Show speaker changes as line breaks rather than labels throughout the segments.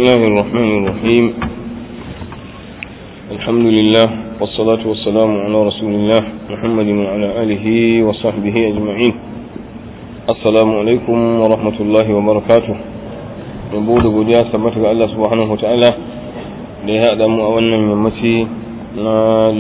الله الرحمن الرحيم الحمد لله والصلاة والسلام على رسول الله محمد وعلى آله وصحبه أجمعين السلام عليكم ورحمة الله وبركاته نبود godiya sabbata ga Allah subhanahu wataala da ya haɗa mu a wannan yammaci na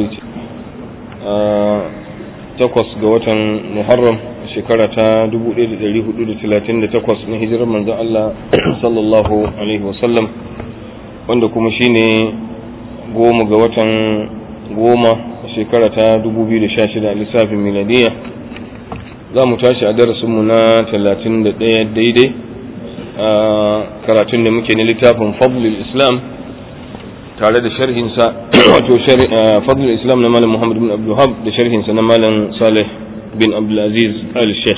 takwas ga watan Muharram shekara ta 1438 na hijirar manzon Allah sallallahu alaihi wasallam wanda kuma shine goma ga watan goma shekara ta 2016 a lissafin miladiya za mu tashi a darasinmu na 31 daidai a karatun da muke na littafin fadlul islam tare da sharhinsa wato fadlul islam na malam muhammad bin abdullahab da sharhinsa na malam salih bin abdulaziz al-sheikh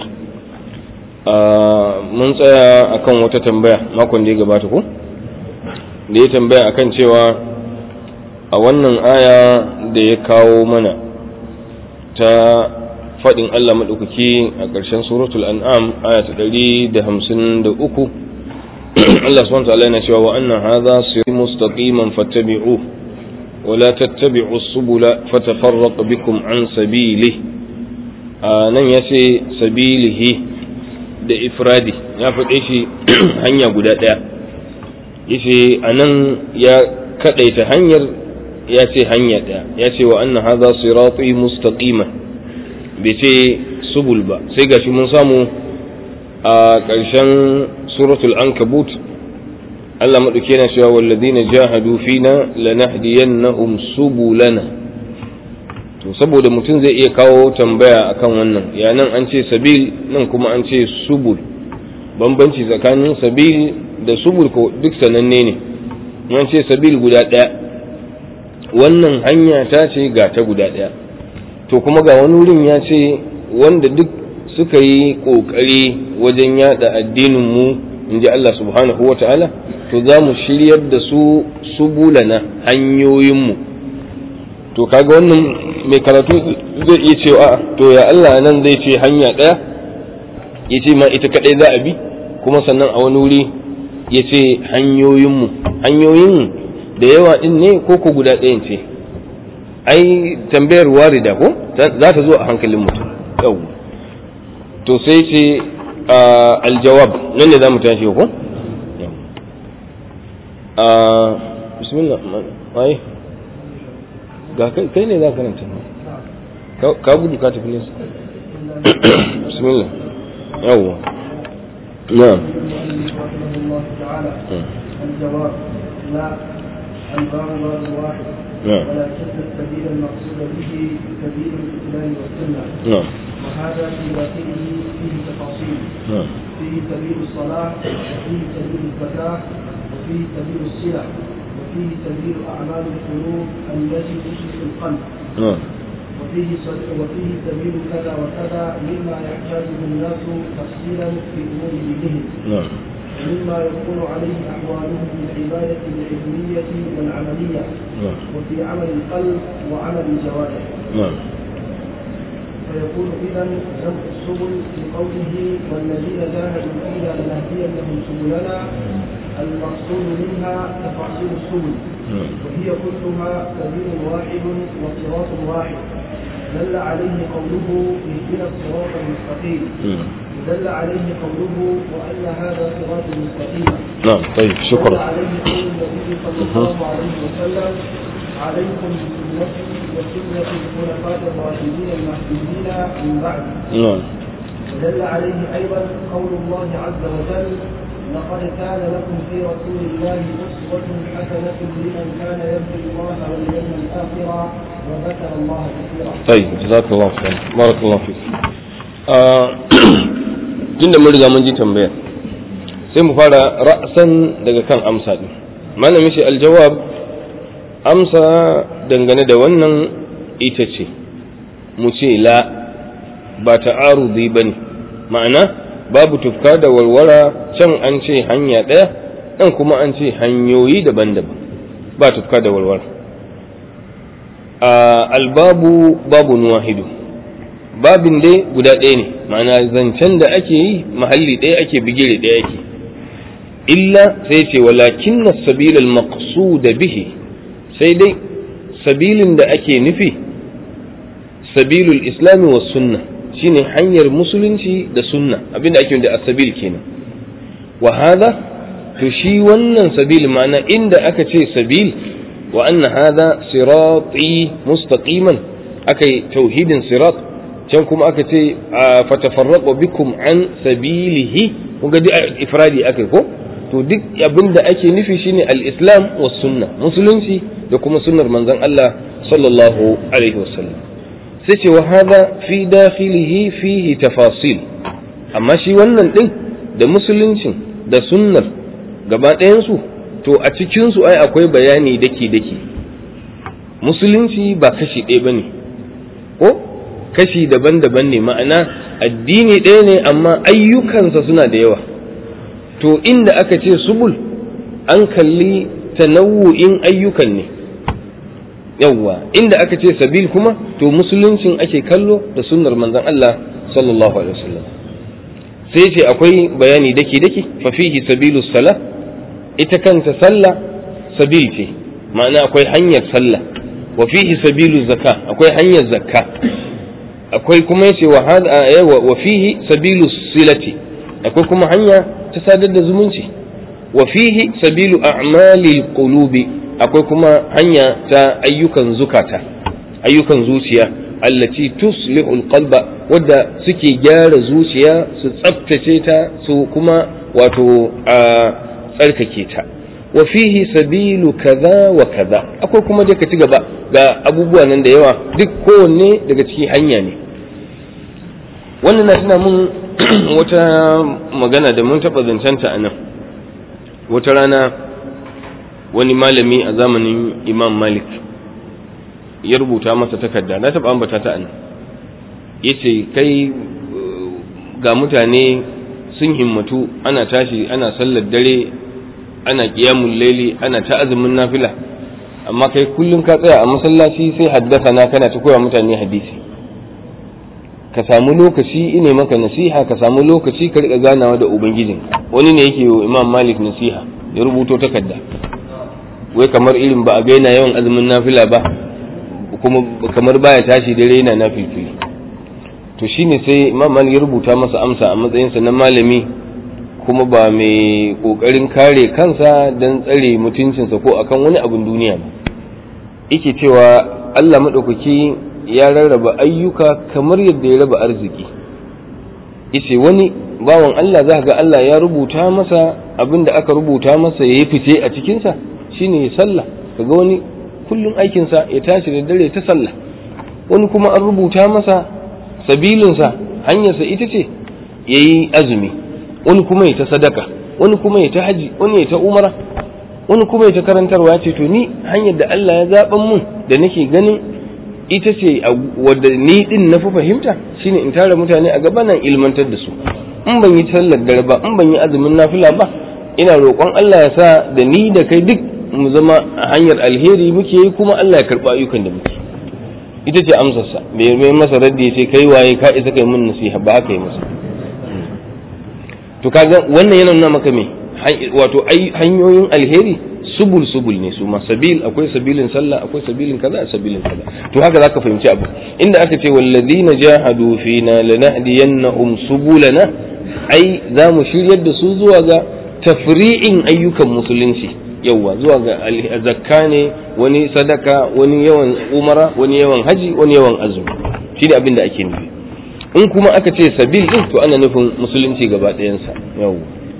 mun tsaya akan wata tambaya makon da ya gabata ko da ya tambaya akan cewa a wannan aya da ya kawo mana ta faɗin Allah maɗaukaki a ƙarshen suratul an'am aya ta ɗari da hamsin da uku Allah subhanahu ta'ala yana cewa wa annan hadha sirri mustaqiman fattabi'u wa la tattabi'u subula fatafarraqu bikum an sabili nan ya ce sabilihi da ifradi ya faɗe shi hanya guda ɗaya yace anan ya kaɗaita hanyar ya ce hanya ɗaya ya ce wa anna hadha sirati mustaqiman bai ce subul ba sai gashi mun samu a ƙarshen suratul ankabut Allah maɗauki yana cewa walladina jahadu fina lanahdiyannahum subulana to saboda mutum zai iya kawo tambaya akan wannan ya nan an ce sabil nan kuma an ce subul bambanci tsakanin sabil da subul ko duk sananne ne an ce sabil guda ɗaya wannan hanya ta ce ga ta guda ɗaya to kuma ga wani wurin ya ce wanda duk suka yi ƙoƙari wajen yada addinin mu in ji Allah subhanahu wa ta'ala to za mu shiryar da su subulana hanyoyinmu to kaga wannan mai karatu zai iya cewa to ya Allah nan zai ce hanya ɗaya ya ce ma ita kaɗai za a bi kuma sannan a wani wuri ya ce hanyoyinmu hanyoyin da yawa ɗin ne ko ko guda ɗayan ce ai tambayar warida ko za ta zo a hankalin mutum yau to sai ce aljawab nan ne za mu tashi ko bismillah ai ga kai ne za ka nan ka gudu ka tafi nesa bismillah yawwa na'am
الجواب لا الباب باب واحد
نعم
ولكن السبيل المقصود به سبيل الاسلام والسنه
نعم
وهذا في داخله فيه تفاصيل
نعم
فيه سبيل الصلاه وفيه سبيل الزكاه وفيه سبيل الصله وفيه سبيل اعمال القلوب التي تشرك القلب
نعم
وفيه سبيل وفيه سبيل كذا وكذا مما يحتاجه الناس تفصيلا في امور دينهم
نعم
ومما يكون عليه احوالهم من العباده العلميه والعمليه
نعم
وفي عمل القلب وعمل الجوارح
نعم
فيكون اذا جمع السبل بقوله والذين جاهدوا فينا لنهدينهم سبلنا المقصود منها تفاصيل السبل
نعم
وهي كلها سبيل واحد وصراط واحد دل عليه قوله اهدنا الصراط المستقيم
نعم
دل عليه قوله وان هذا صراط مستقيم
نعم طيب
دل
شكرا
عليه قول النبي صلى الله عليه وسلم عليكم بسنتي وسنة الخلفاء الراشدين المهديين من بعد
نعم
ودل عليه أيضا قول الله عز وجل لقد كان لكم في رسول الله أسوة حسنة لمن كان يرجو الله واليوم الآخر وذكر الله كثيرا.
طيب جزاك الله خير بارك الله فيك tunda mun riga mun ji tambaya sai mu fara ra'san daga kan amsa din malamin shi aljawab amsa dangane da wannan ita ce mu ce la ba ta'arudi bane ma'ana babu tufka da warwara can an ce hanya ɗaya ɗan kuma an ce hanyoyi daban-daban ba tufka da warwara albabu babu wahidu babin dai guda ɗaya ne ma'ana zancen da ake yi mahalli ɗaya ake bigire ɗaya ake illa sai ce walakin as-sabil al-maqsud bihi sai dai sabilin da ake nufi sabilul islami was sunna shine hanyar musulunci da sunna abinda ake da as-sabil kenan wa hada to shi wannan sabil ma'ana inda aka ce sabil wa anna hada sirati mustaqiman akai tauhidin sirat can kuma aka ce fatafarraqu bikum an sabilihi kun ga ifradi akai ko to duk abin da ake nufi shine al-islam was sunna musulunci da kuma sunnar manzon Allah sallallahu alaihi wasallam sai ce wa hada fi dakhilihi fihi tafasil amma shi wannan din da musuluncin da sunnar gaba ɗayan su to a cikin su ai akwai bayani daki daki musulunci ba kashi ɗaya bane ko kashi daban-daban ne ma'ana addini ɗaya ne amma ayyukansa suna da yawa to inda aka ce subul an kalli tanawu'in ayyukan ne yawwa inda aka ce sabil kuma to musuluncin ake kallo da sunnar manzon Allah sallallahu alaihi wasallam sai ce akwai bayani daki daki fa fihi sabilus sala ita kanta sallah sabil ce ma'ana akwai hanyar sallah wa fihi sabilu zakka akwai hanyar zakka akwai kuma yace wa hada wa fihi sabilu silati akwai kuma hanya ta sadar da zumunci wa fihi sabilu a'malil qulubi akwai kuma hanya ta ayyukan zukata ayyukan zuciya allati tuslihul qalba wadda suke gyara zuciya su tsaftace ta su kuma wato a tsarkake ta wa fihi sabilu kaza wa kaza akwai kuma da ka ci gaba ga abubuwa nan da yawa duk kowanne daga cikin hanya ne wannan na tuna mun wata magana da mun taɓa zancenta a nan wata rana wani malami a zamanin imam malik ya rubuta masa takarda na taɓa ambata ta nan ya ce kai ga mutane sun himmatu ana tashi ana sallar dare ana ƙiyamun laili ana ta azumin nafila amma kai kullum ka tsaya a masallaci sai haddasa na kana ta koya mutane hadisi ka samu lokaci ine maka nasiha ka samu lokaci ka riƙa ganawa da ubangijin wani ne yake wa imam malik nasiha ya rubuto takarda wai kamar irin ba a ga yana yawan azumin nafila ba kuma kamar baya tashi dare yana nafilfili to shine sai imam malik ya rubuta masa amsa a matsayinsa na malami kuma ba mai kokarin kare kansa don tsare mutuncinsa ko akan wani abin duniya ba yake cewa Allah maɗaukaki ya rarraba ayyuka kamar yadda ya raba arziki yace wani bawan Allah za ga Allah ya rubuta masa abin da aka rubuta masa ya yi fice a cikinsa shine ya sallah kaga wani kullum aikinsa ya tashi da dare ta sallah wani kuma an rubuta masa sabilinsa hanyarsa ita ce ya yi azumi wani kuma ya ta sadaka wani kuma ya ta haji wani ya ta umara wani kuma ya ta karantarwa ce to ni hanyar da Allah ya zaɓan mun da nake ganin ita ce wadda ni din na fi fahimta shine in tara mutane a gaba nan ilmantar da su in ban yi sallar dare ba in ban yi azumin nafila ba ina roƙon Allah ya sa da ni da kai duk mu zama a hanyar alheri muke yi kuma Allah ya karɓa ayyukan da muke ita ce amsarsa bai mai masa raddi ya ce kai waye ka isa kai mun nasiha ba haka yi masa to kaga wannan yana nuna maka me wato hanyoyin alheri subul subul ne su ma sabil akwai sabilin sallah akwai sabilin kaza sabilin kaza to haka zaka fahimci abu inda aka ce wallazina jahadu fina lanahdiyannahum subulana ai za mu shiryar da su zuwa ga tafri'in ayyukan musulunci yawa zuwa ga zakka ne wani sadaka wani yawan umara wani yawan haji wani yawan azumi shi da abin da ake nufi in kuma aka ce sabil din to ana nufin musulunci gaba ɗayansa yawa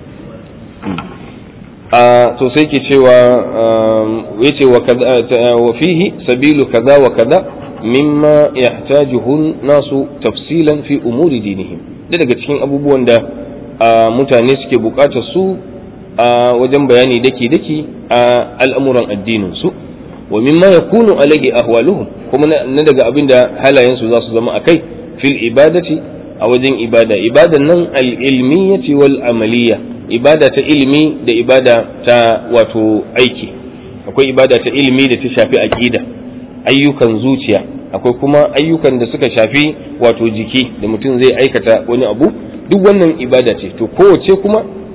a to sai ke cewa yace wa kaza wa fihi sabilu kaza wa kaza mimma yahtajuhu nasu tafsilan fi umuri dinihim da daga cikin abubuwan da mutane suke bukatar su a wajen bayani daki daki a al'amuran addinin su wa mimma yakunu alaihi ahwaluhum kuma na daga abin da halayen su za su zama akai fil ibadati a wajen ibada ibadan nan al-ilmiyyati wal amaliyya ibada ta ilimi da ibada ta wato aiki akwai ibada ta ilimi da ta shafi aqida ayyukan zuciya akwai kuma ayyukan da suka shafi wato jiki da mutum zai aikata wani abu duk wannan ibada ce to kowace kuma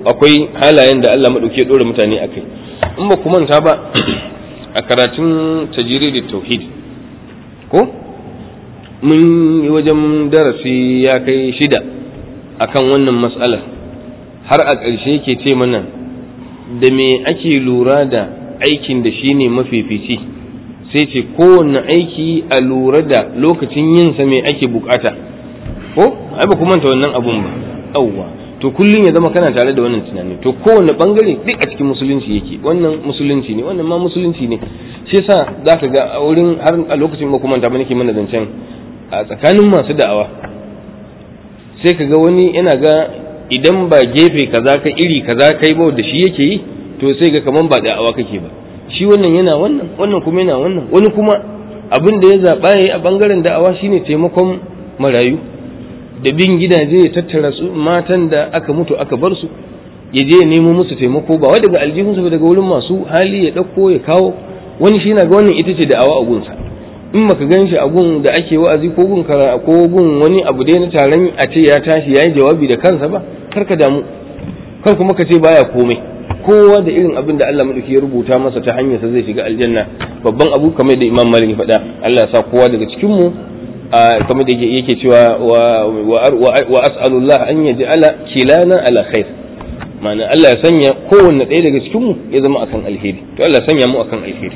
akwai halayen da Allah madauke dora mutane akai in ba ku manta ba a karatun tajiri da tauhid ko mun yi wajen darasi ya kai shida akan wannan mas'alar har a ƙarshe yake ce mana da me ake lura da aikin da shine mafifici sai ce kowanne aiki a lura da lokacin yinsa me ake bukata ko ai ba kuma manta wannan abun ba yawwa to kullum ya zama kana tare da wannan tunani to kowanne bangare duk a cikin musulunci yake wannan musulunci ne wannan ma musulunci ne shi yasa zaka ga a wurin har a lokacin ba kuma ta nake mana zancen a tsakanin masu da'awa sai ka ga wani yana ga idan ba gefe kaza ka iri kaza kai ba da shi yake yi to sai ga kaman ba da'awa kake ba shi wannan yana wannan wannan kuma yana wannan wani kuma abin da ya zaɓa ya yi a bangaren da'awa shine taimakon marayu da bin gidaje ya tattara su matan da aka mutu aka bar su ya je ya nemo musu taimako ba wai daga aljihunsa ba daga wurin masu hali ya ɗauko ya kawo wani shi na ga wannan ita ce da'awa a gunsa in baka gan shi a gun da ake wa'azi ko gun kara ko gun wani abu dai na taron a ce ya tashi ya yi jawabi da kansa ba kar ka damu kar kuma ka ce baya komai kowa da irin abin da Allah madauki ya rubuta masa ta hanyar sa zai shiga aljanna babban abu kamar da Imam Malik ya faɗa Allah ya sa kowa daga cikin mu kamar da yake cewa wa as'alullah an yaj'ala kilana ala khair ma'ana Allah ya sanya kowanne ɗaya daga cikin mu ya zama akan alheri to Allah ya sanya mu akan alheri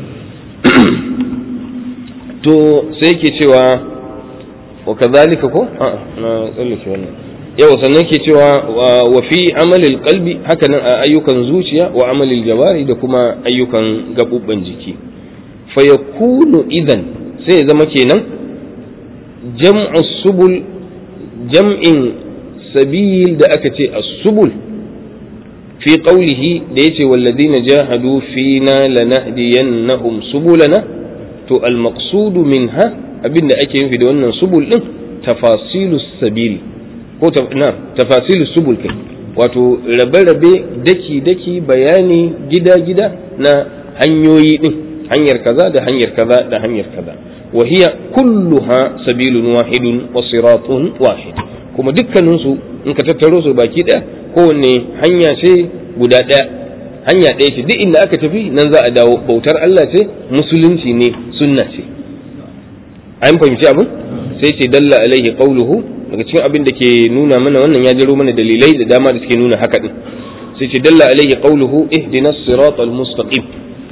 to sai yake cewa wa kadhalika ko a na tsallake wannan yau sannan ke cewa wa fi amalil qalbi haka nan a ayyukan zuciya wa amalil jawari da kuma ayyukan gabubban jiki fa yakunu idan sai ya zama kenan jam'u subul jam'in sabil da aka ce as-subul fi qawlihi da yace walladina jahadu fina lanahdiyannahum subulana to al-maqsud minha abinda ake nufi da wannan subul din tafasilus sabili ko na tafasilu subul kai wato rabe-rabe daki-daki bayani gida-gida na hanyoyi din hanyar kaza da hanyar kaza da hanyar kaza wa hiya kulluha sabilun wahidun wa siratun wahid kuma dukkanin su in ka tattaro su baki daya kowanne hanya ce guda daya hanya ɗaya ce duk inda aka tafi nan za a dawo bautar Allah ce musulunci ne sunna ce an fahimci abin sai ce dalla alaihi qawluhu daga cikin abin da ke nuna mana wannan ya jaro mana dalilai da dama da suke nuna haka din sai ce dalla alaihi qawluhu ihdinas siratal mustaqim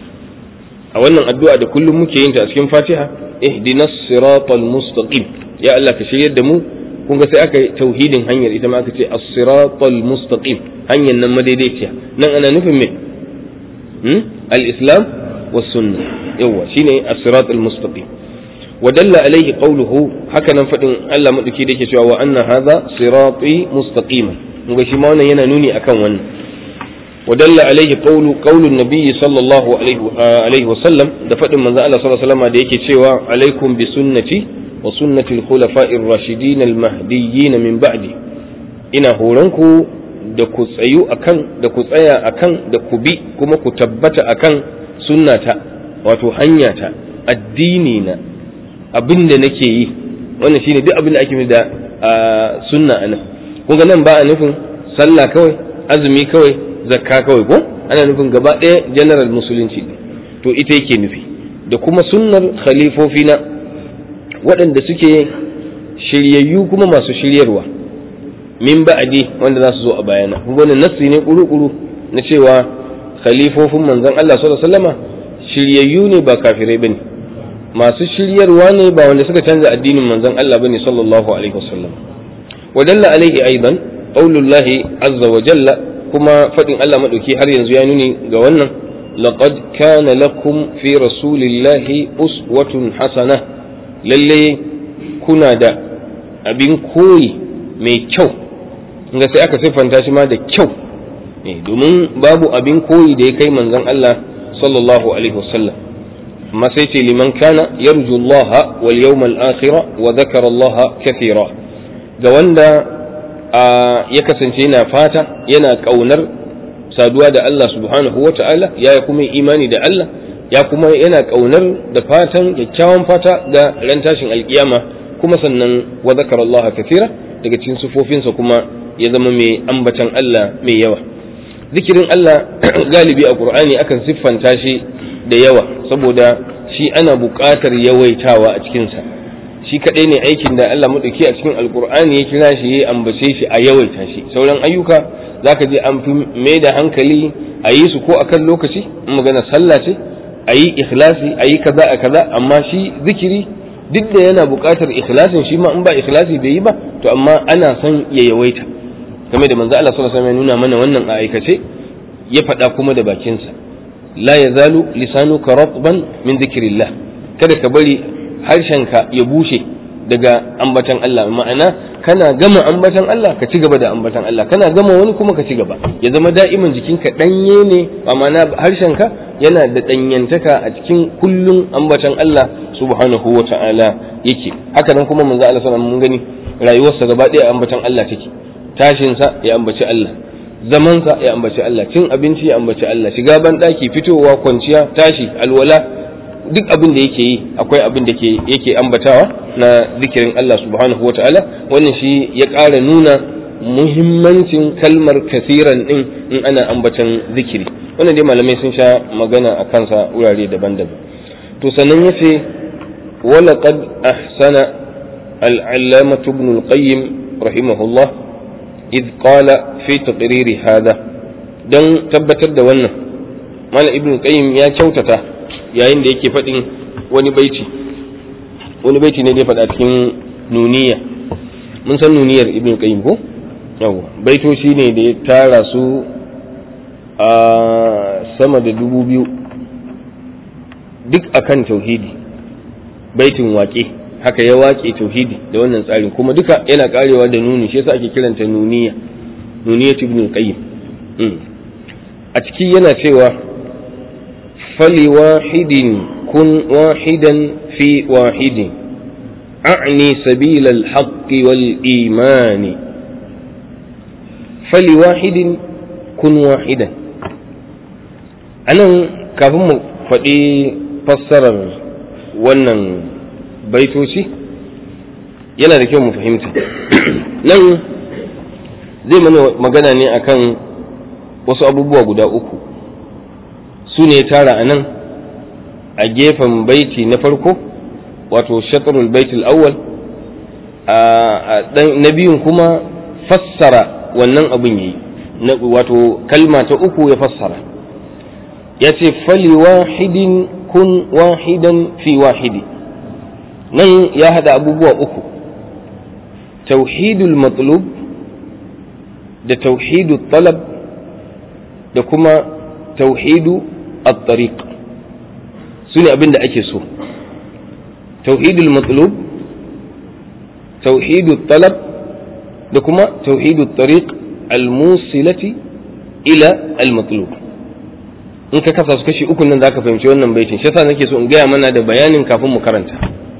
a wannan addu'a da kullum muke yin ta a cikin Fatiha ihdinas siratal mustaqim ya Allah ka shiryar da mu kun ga sai aka yi tauhidin hanyar ita ma aka ce as-siratal mustaqim hanyar nan madaidaiciya nan ana nufin me hmm? al-islam was sunnah yawa shine as-siratal mustaqim ودل عليه قوله هكذا فدin Allah madauki da yake cewa wa anna hadha sirati mustaqima mun shi ma wannan yana nuni akan wannan ودل عليه قول قول النبي صلى الله عليه عليه وسلم da fadin manzo Allah sallallahu alaihi wasallam da yake cewa alaikum bi sunnati wa sunnati al-khulafa'i ar-rashidin al-mahdiyyin min ba'di ina horonku da ku tsayu akan da ku tsaya akan da ku bi kuma ku tabbata akan sunnata wato hanyata addini na abin da nake yi wannan shine duk abin da ake da sunna anan kun ga nan ba a nufin sallah kawai azumi kawai zakka kawai ko ana nufin gaba ɗaya general musulunci to ita yake nufi da kuma sunnar khalifofi na waɗanda suke shiryayyu kuma masu shiryarwa min ba'adi wanda za su zo a bayana kun ga nassi ne kuru-kuru na cewa khalifofin manzon Allah sallallahu alaihi wasallama shiryayyu ne ba kafirai bane masu shiryarwa ne ba wanda suka canza addinin manzon Allah bane sallallahu alaihi wasallam wa dalla alaihi aidan qaulullahi azza wa jalla kuma fadin Allah madauki har yanzu ya nuni ga wannan laqad kana lakum fi rasulillahi uswatun hasana lalle kuna da abin koyi mai kyau inga sai aka siffanta shi ma da kyau domin babu abin koyi da ya kai manzon Allah sallallahu alaihi wasallam amma sai ce liman kana yarju Allah wal yawmal akhir wa dhakara Allah kathira ga wanda ya kasance yana fata yana kaunar saduwa da Allah subhanahu wa ta'ala ya kuma imani da Allah ya kuma yana kaunar da fatan kyakkyawan fata ga ran tashin alkiyama kuma sannan wa dhakara Allah kathira daga cikin sufofinsa kuma ya zama mai ambatan Allah mai yawa zikirin Allah galibi a Qur'ani akan siffanta shi da yawa saboda shi ana buƙatar yawaitawa a cikinsa shi kaɗai ne aikin da Allah maɗauki a cikin alƙur'ani ya kira shi ya ambace shi a yawaita shi sauran ayyuka za ka je an fi mai da hankali a yi su ko a kan lokaci in magana sallah ce a yi ikhlasi a yi kaza a kaza amma shi zikiri duk da yana buƙatar ikhlasin shi ma in ba ikhlasi bai yi ba to amma ana son ya yawaita game da manzo Allah sallallahu alaihi wasallam ya nuna mana wannan a aikace ya faɗa kuma da bakinsa la yazalu lisanuka ratban min dhikrillah kada ka bari harshenka ya bushe daga ambatan Allah ma'ana kana gama ambatan Allah ka ci gaba da ambatan Allah kana gama wani kuma ka ci gaba ya zama da'iman jikinka danye ne ma'ana harshenka yana da danyantaka a cikin kullun ambatan Allah subhanahu wa ta'ala yake haka nan kuma manzo Allah sallallahu mun gani rayuwarsa gaba ɗaya ambatan Allah take tashinsa ya ambaci Allah zamansa ya ambaci Allah cin abinci ya ambaci Allah shiga ban ɗaki fitowa kwanciya tashi alwala duk abin da yake yi akwai abin da yake ambatawa na zikirin Allah subhanahu wa ta'ala wannan shi ya ƙara nuna muhimmancin kalmar kasiran ɗin in ana ambatan zikiri wannan dai malamai sun sha magana a kansa wurare daban-daban to sannan ya ce walaƙad ahsana al'allamatu ibn al-qayyim rahimahullah إذ قال في تقرير هذا don tabbatar da wannan malam ibn qayyim ya kyautata yayin da yake faɗin wani baiti wani baiti ne da ya faɗa cikin nuniya mun san nuniyar ibn qayyim ko yawa baitoci ne da ya tara su a sama da dubu biyu duk akan tauhidi baitin waƙe haka ya waƙe tauhidi da wannan tsarin kuma duka yana karewa da nuni shi yasa ake kiranta nuniya nuniya ibn qayyim a ciki yana cewa fali wahidin kun wahidan fi wahidin a'ni sabil al-haqq wal iman fali wahidin kun wahidan anan kafin mu faɗi fassarar wannan baitoci yana da kyau mu fahimta nan zai mana magana ne akan wasu abubuwa guda uku su ne tara a nan a gefen baiti na farko wato shatarul baitul awwal na biyun kuma fassara wannan abin yi wato kalma ta uku ya fassara ya ce fali wahidin kun wahidan fi wahidi nan ya hada abubuwa uku tauhidul matlub da tauhidul talab da kuma tauhidu at-tariq su ne abin da ake so tauhidul matlub tauhidul talab da kuma tauhidul tariq al-musilati ila al-matlub in ka kasa su kashi uku nan zaka fahimci wannan baitin shi yasa nake so in gaya mana da bayanin kafin mu karanta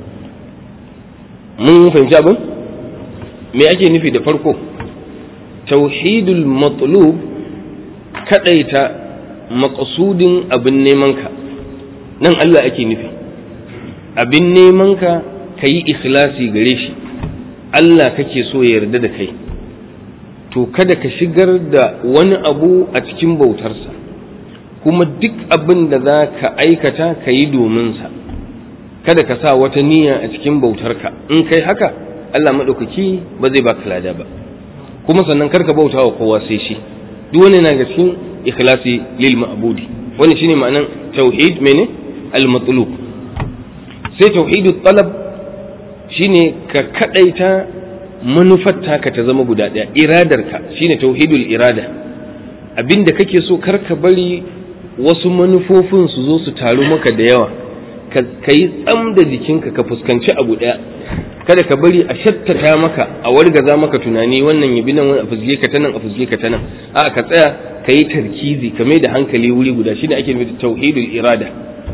mun fahimci abin me ake nufi da farko tauhidul matlub kadaita maqsudin abin neman ka nan Allah ake nufi abin neman ka kayi ikhlasi gare shi Allah kake so ya yarda da kai to kada ka shigar da wani abu a cikin bautarsa kuma duk abin da za ka aikata ka yi dominsa kada ka sa wata niyya a cikin bautarka in kai haka Allah maɗaukaki ba zai baka lada ba kuma sannan karka bauta wa kowa sai shi duk wani na ga cikin ikhlasi lil ma'budi wani shine ma'anan tauhid mene al matlub sai tauhidut talab shine ka kadaita manufar taka ta zama guda ɗaya iradarka shine tauhidul irada abinda kake so karka bari wasu manufofin su zo su taru maka da yawa ka yi tsam da jikinka ka fuskanci abu ɗaya kada ka bari a shattata maka a wargaza maka tunani wannan ya bi nan a fusge ka ta nan a fusge ka ta nan a ka tsaya ka yi tarkizi ka mai da hankali wuri guda shine ake nufi tauhidul irada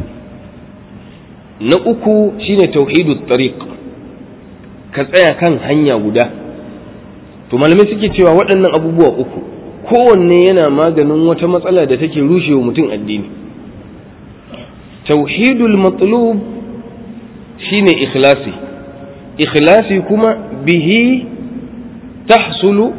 na uku shine tauhidul tariq ka tsaya kan hanya guda to malamai suke cewa waɗannan abubuwa uku kowanne yana maganin wata matsala da take rushewa mutum addini tauhidul matlub shine ikhlasi ikhlasi kuma bihi tahsulu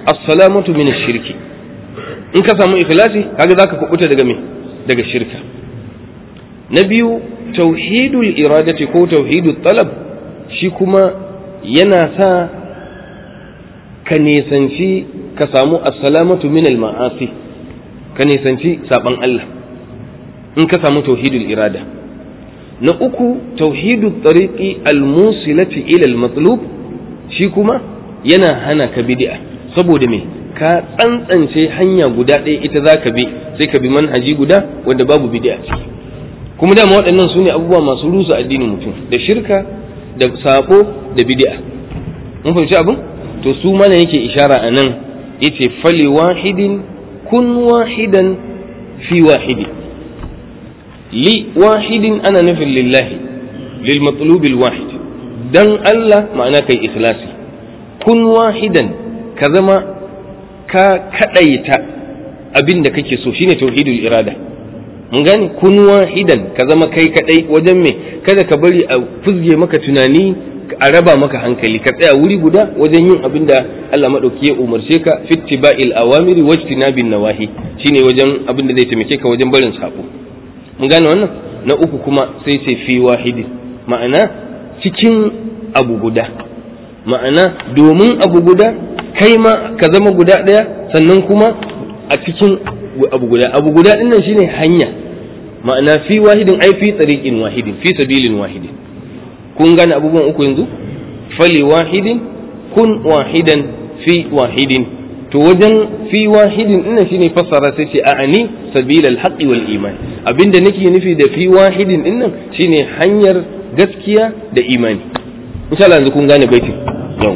as-salamatu min shirki in ka samu ikhlasi kaga zaka kubuta daga me daga shirka na biyu tauhidul iradati ko tauhidul talab shi kuma yana sa ka nisanci ka samu as-salamatu min al-ma'asi ka nisanci saban Allah in ka samu tauhidul irada na uku tauhidul tariqi al-musilati ila al-matlub shi kuma yana hana ka bid'a saboda me ka tsantsance hanya guda ɗaya ita za ka bi sai ka bi manhaji guda wanda babu bid'a ciki kuma dama waɗannan su ne abubuwa masu rusa addinin mutum da shirka da sako da bid'a mun fahimci abin to su mana yake ishara a nan yace fali wahidin kun wahidan fi wahidi li wahidin ana nufin lillahi lil matlubil wahid dan Allah ma'ana kai ikhlasi kun wahidan ka zama ka kadaita abin da kake so shine tauhidul irada mun gane kun wahidan ka zama kai kadai wajen me kada ka bari a fuzge maka tunani a raba maka hankali ka tsaya wuri guda wajen yin abin da Allah madauki ya umarce ka fittiba'il awamiri wajtinabin nawahi shine wajen abin da zai taimake ka wajen barin sako mun gane wannan na uku kuma sai ce fi wahidi ma'ana cikin abu guda ma'ana domin abu guda kai ma ka zama guda ɗaya sannan kuma a cikin abu guda abu guda ɗin nan shine hanya ma'ana fi wahidin ai fi tsariƙin wahidin fi sabilin wahidin kun gane abubuwan uku yanzu fali wahidin kun wahidan fi wahidin to wajen fi wahidin ɗin shine fassara sai ce a'ani sabilal haqqi wal iman abinda nake nufi da fi wahidin ɗin nan shine hanyar gaskiya da imani insha Allah yanzu kun gane baitin yau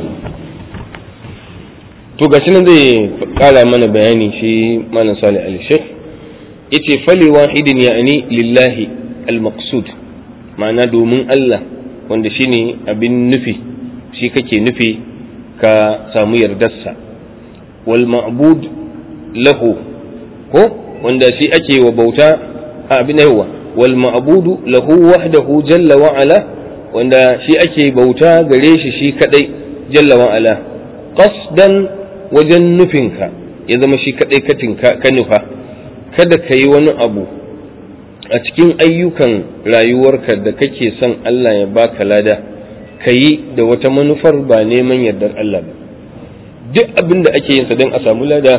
to gashi nan zai kara mana bayani shi malam salih al sheikh yace fali wahidin ya'ni lillahi al maqsud ma'ana domin Allah wanda shine abin nufi shi kake nufi ka samu yardarsa wal ma'bud lahu ko wanda shi ake wa bauta a abin yawa wal ma'budu lahu wahdahu jalla wa ala wanda shi ake bauta gare shi shi kadai jalla wa ala qasdan wajen nufinka ya zama shi kadai katinka ka nufa kada ka yi wani abu a cikin ayyukan rayuwarka da kake son Allah ya baka lada ka yi da wata manufar ba neman yardar Allah ba duk abin da ake yin sa don a samu lada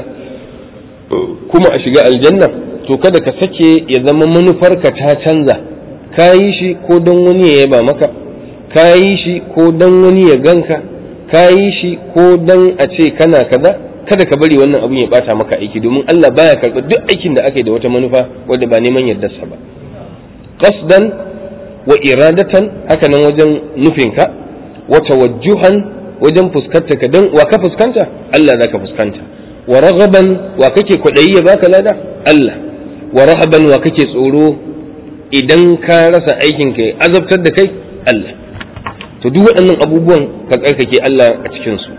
kuma a shiga aljanna to kada ka sake ya zama manufarka ta canza ka yi shi ko don wani ya yaba maka ka yi shi ko don wani ya ganka ka yi shi ko don a ce kana kaza kada ka bari wannan abun ya bata maka aiki domin Allah baya karɓar duk aikin da aka yi da wata manufa wadda ba neman yardarsa ba qasdan wa iradatan haka nan wajen nufinka wa tawajjuhan wajen fuskanta ka dan wa ka fuskanta Allah zaka fuskanta wa raghaban wa kake kwadayi ya baka lada Allah wa rahaban wa kake tsoro idan ka rasa aikin ka azabtar da kai Allah to duk waɗannan abubuwan ka tsarkake Allah a cikin su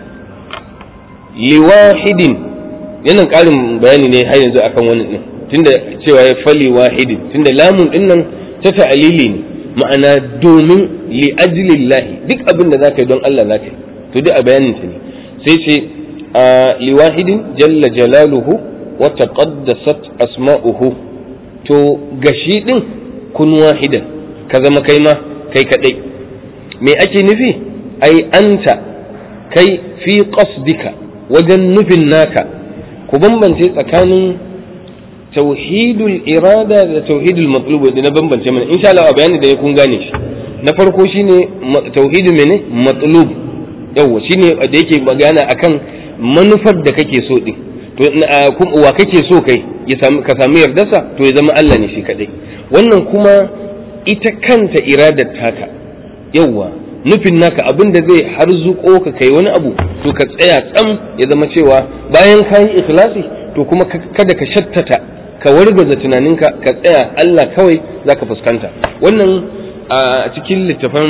liwahidin yana ƙarin bayani ne har yanzu akan wannan din tunda cewa ya fali wahidin tunda lamun din nan ta ta'alili ne ma'ana domin li ajlillahi duk abin da zaka yi don Allah zaka yi to duk a bayanin ta ne sai ce li wahidin jalla jalaluhu wa taqaddasat asma'uhu to gashi din kun wahidan ka zama kai ma kai kadai me ake nufi ai anta kai fi qasdika wajen nufin naka ku bambance tsakanin tauhidul irada da tauhidul matlub da na bambance mana insha Allah bayani da kun gane shi na farko shine tauhidul mene matlub yawa shine da yake magana akan manufar da kake so din to wa kake so kai ya samu ka samu yardarsa to ya zama Allah ne shi kadai wannan kuma ita kanta iradar taka yawa nufin naka abin da zai harzuko ka kai wani abu to ka tsaya tsam ya zama cewa bayan ka yi ikhlasi to kuma kada ka shattata ka wargaza tunaninka ka tsaya Allah kawai zaka fuskanta wannan a cikin littafan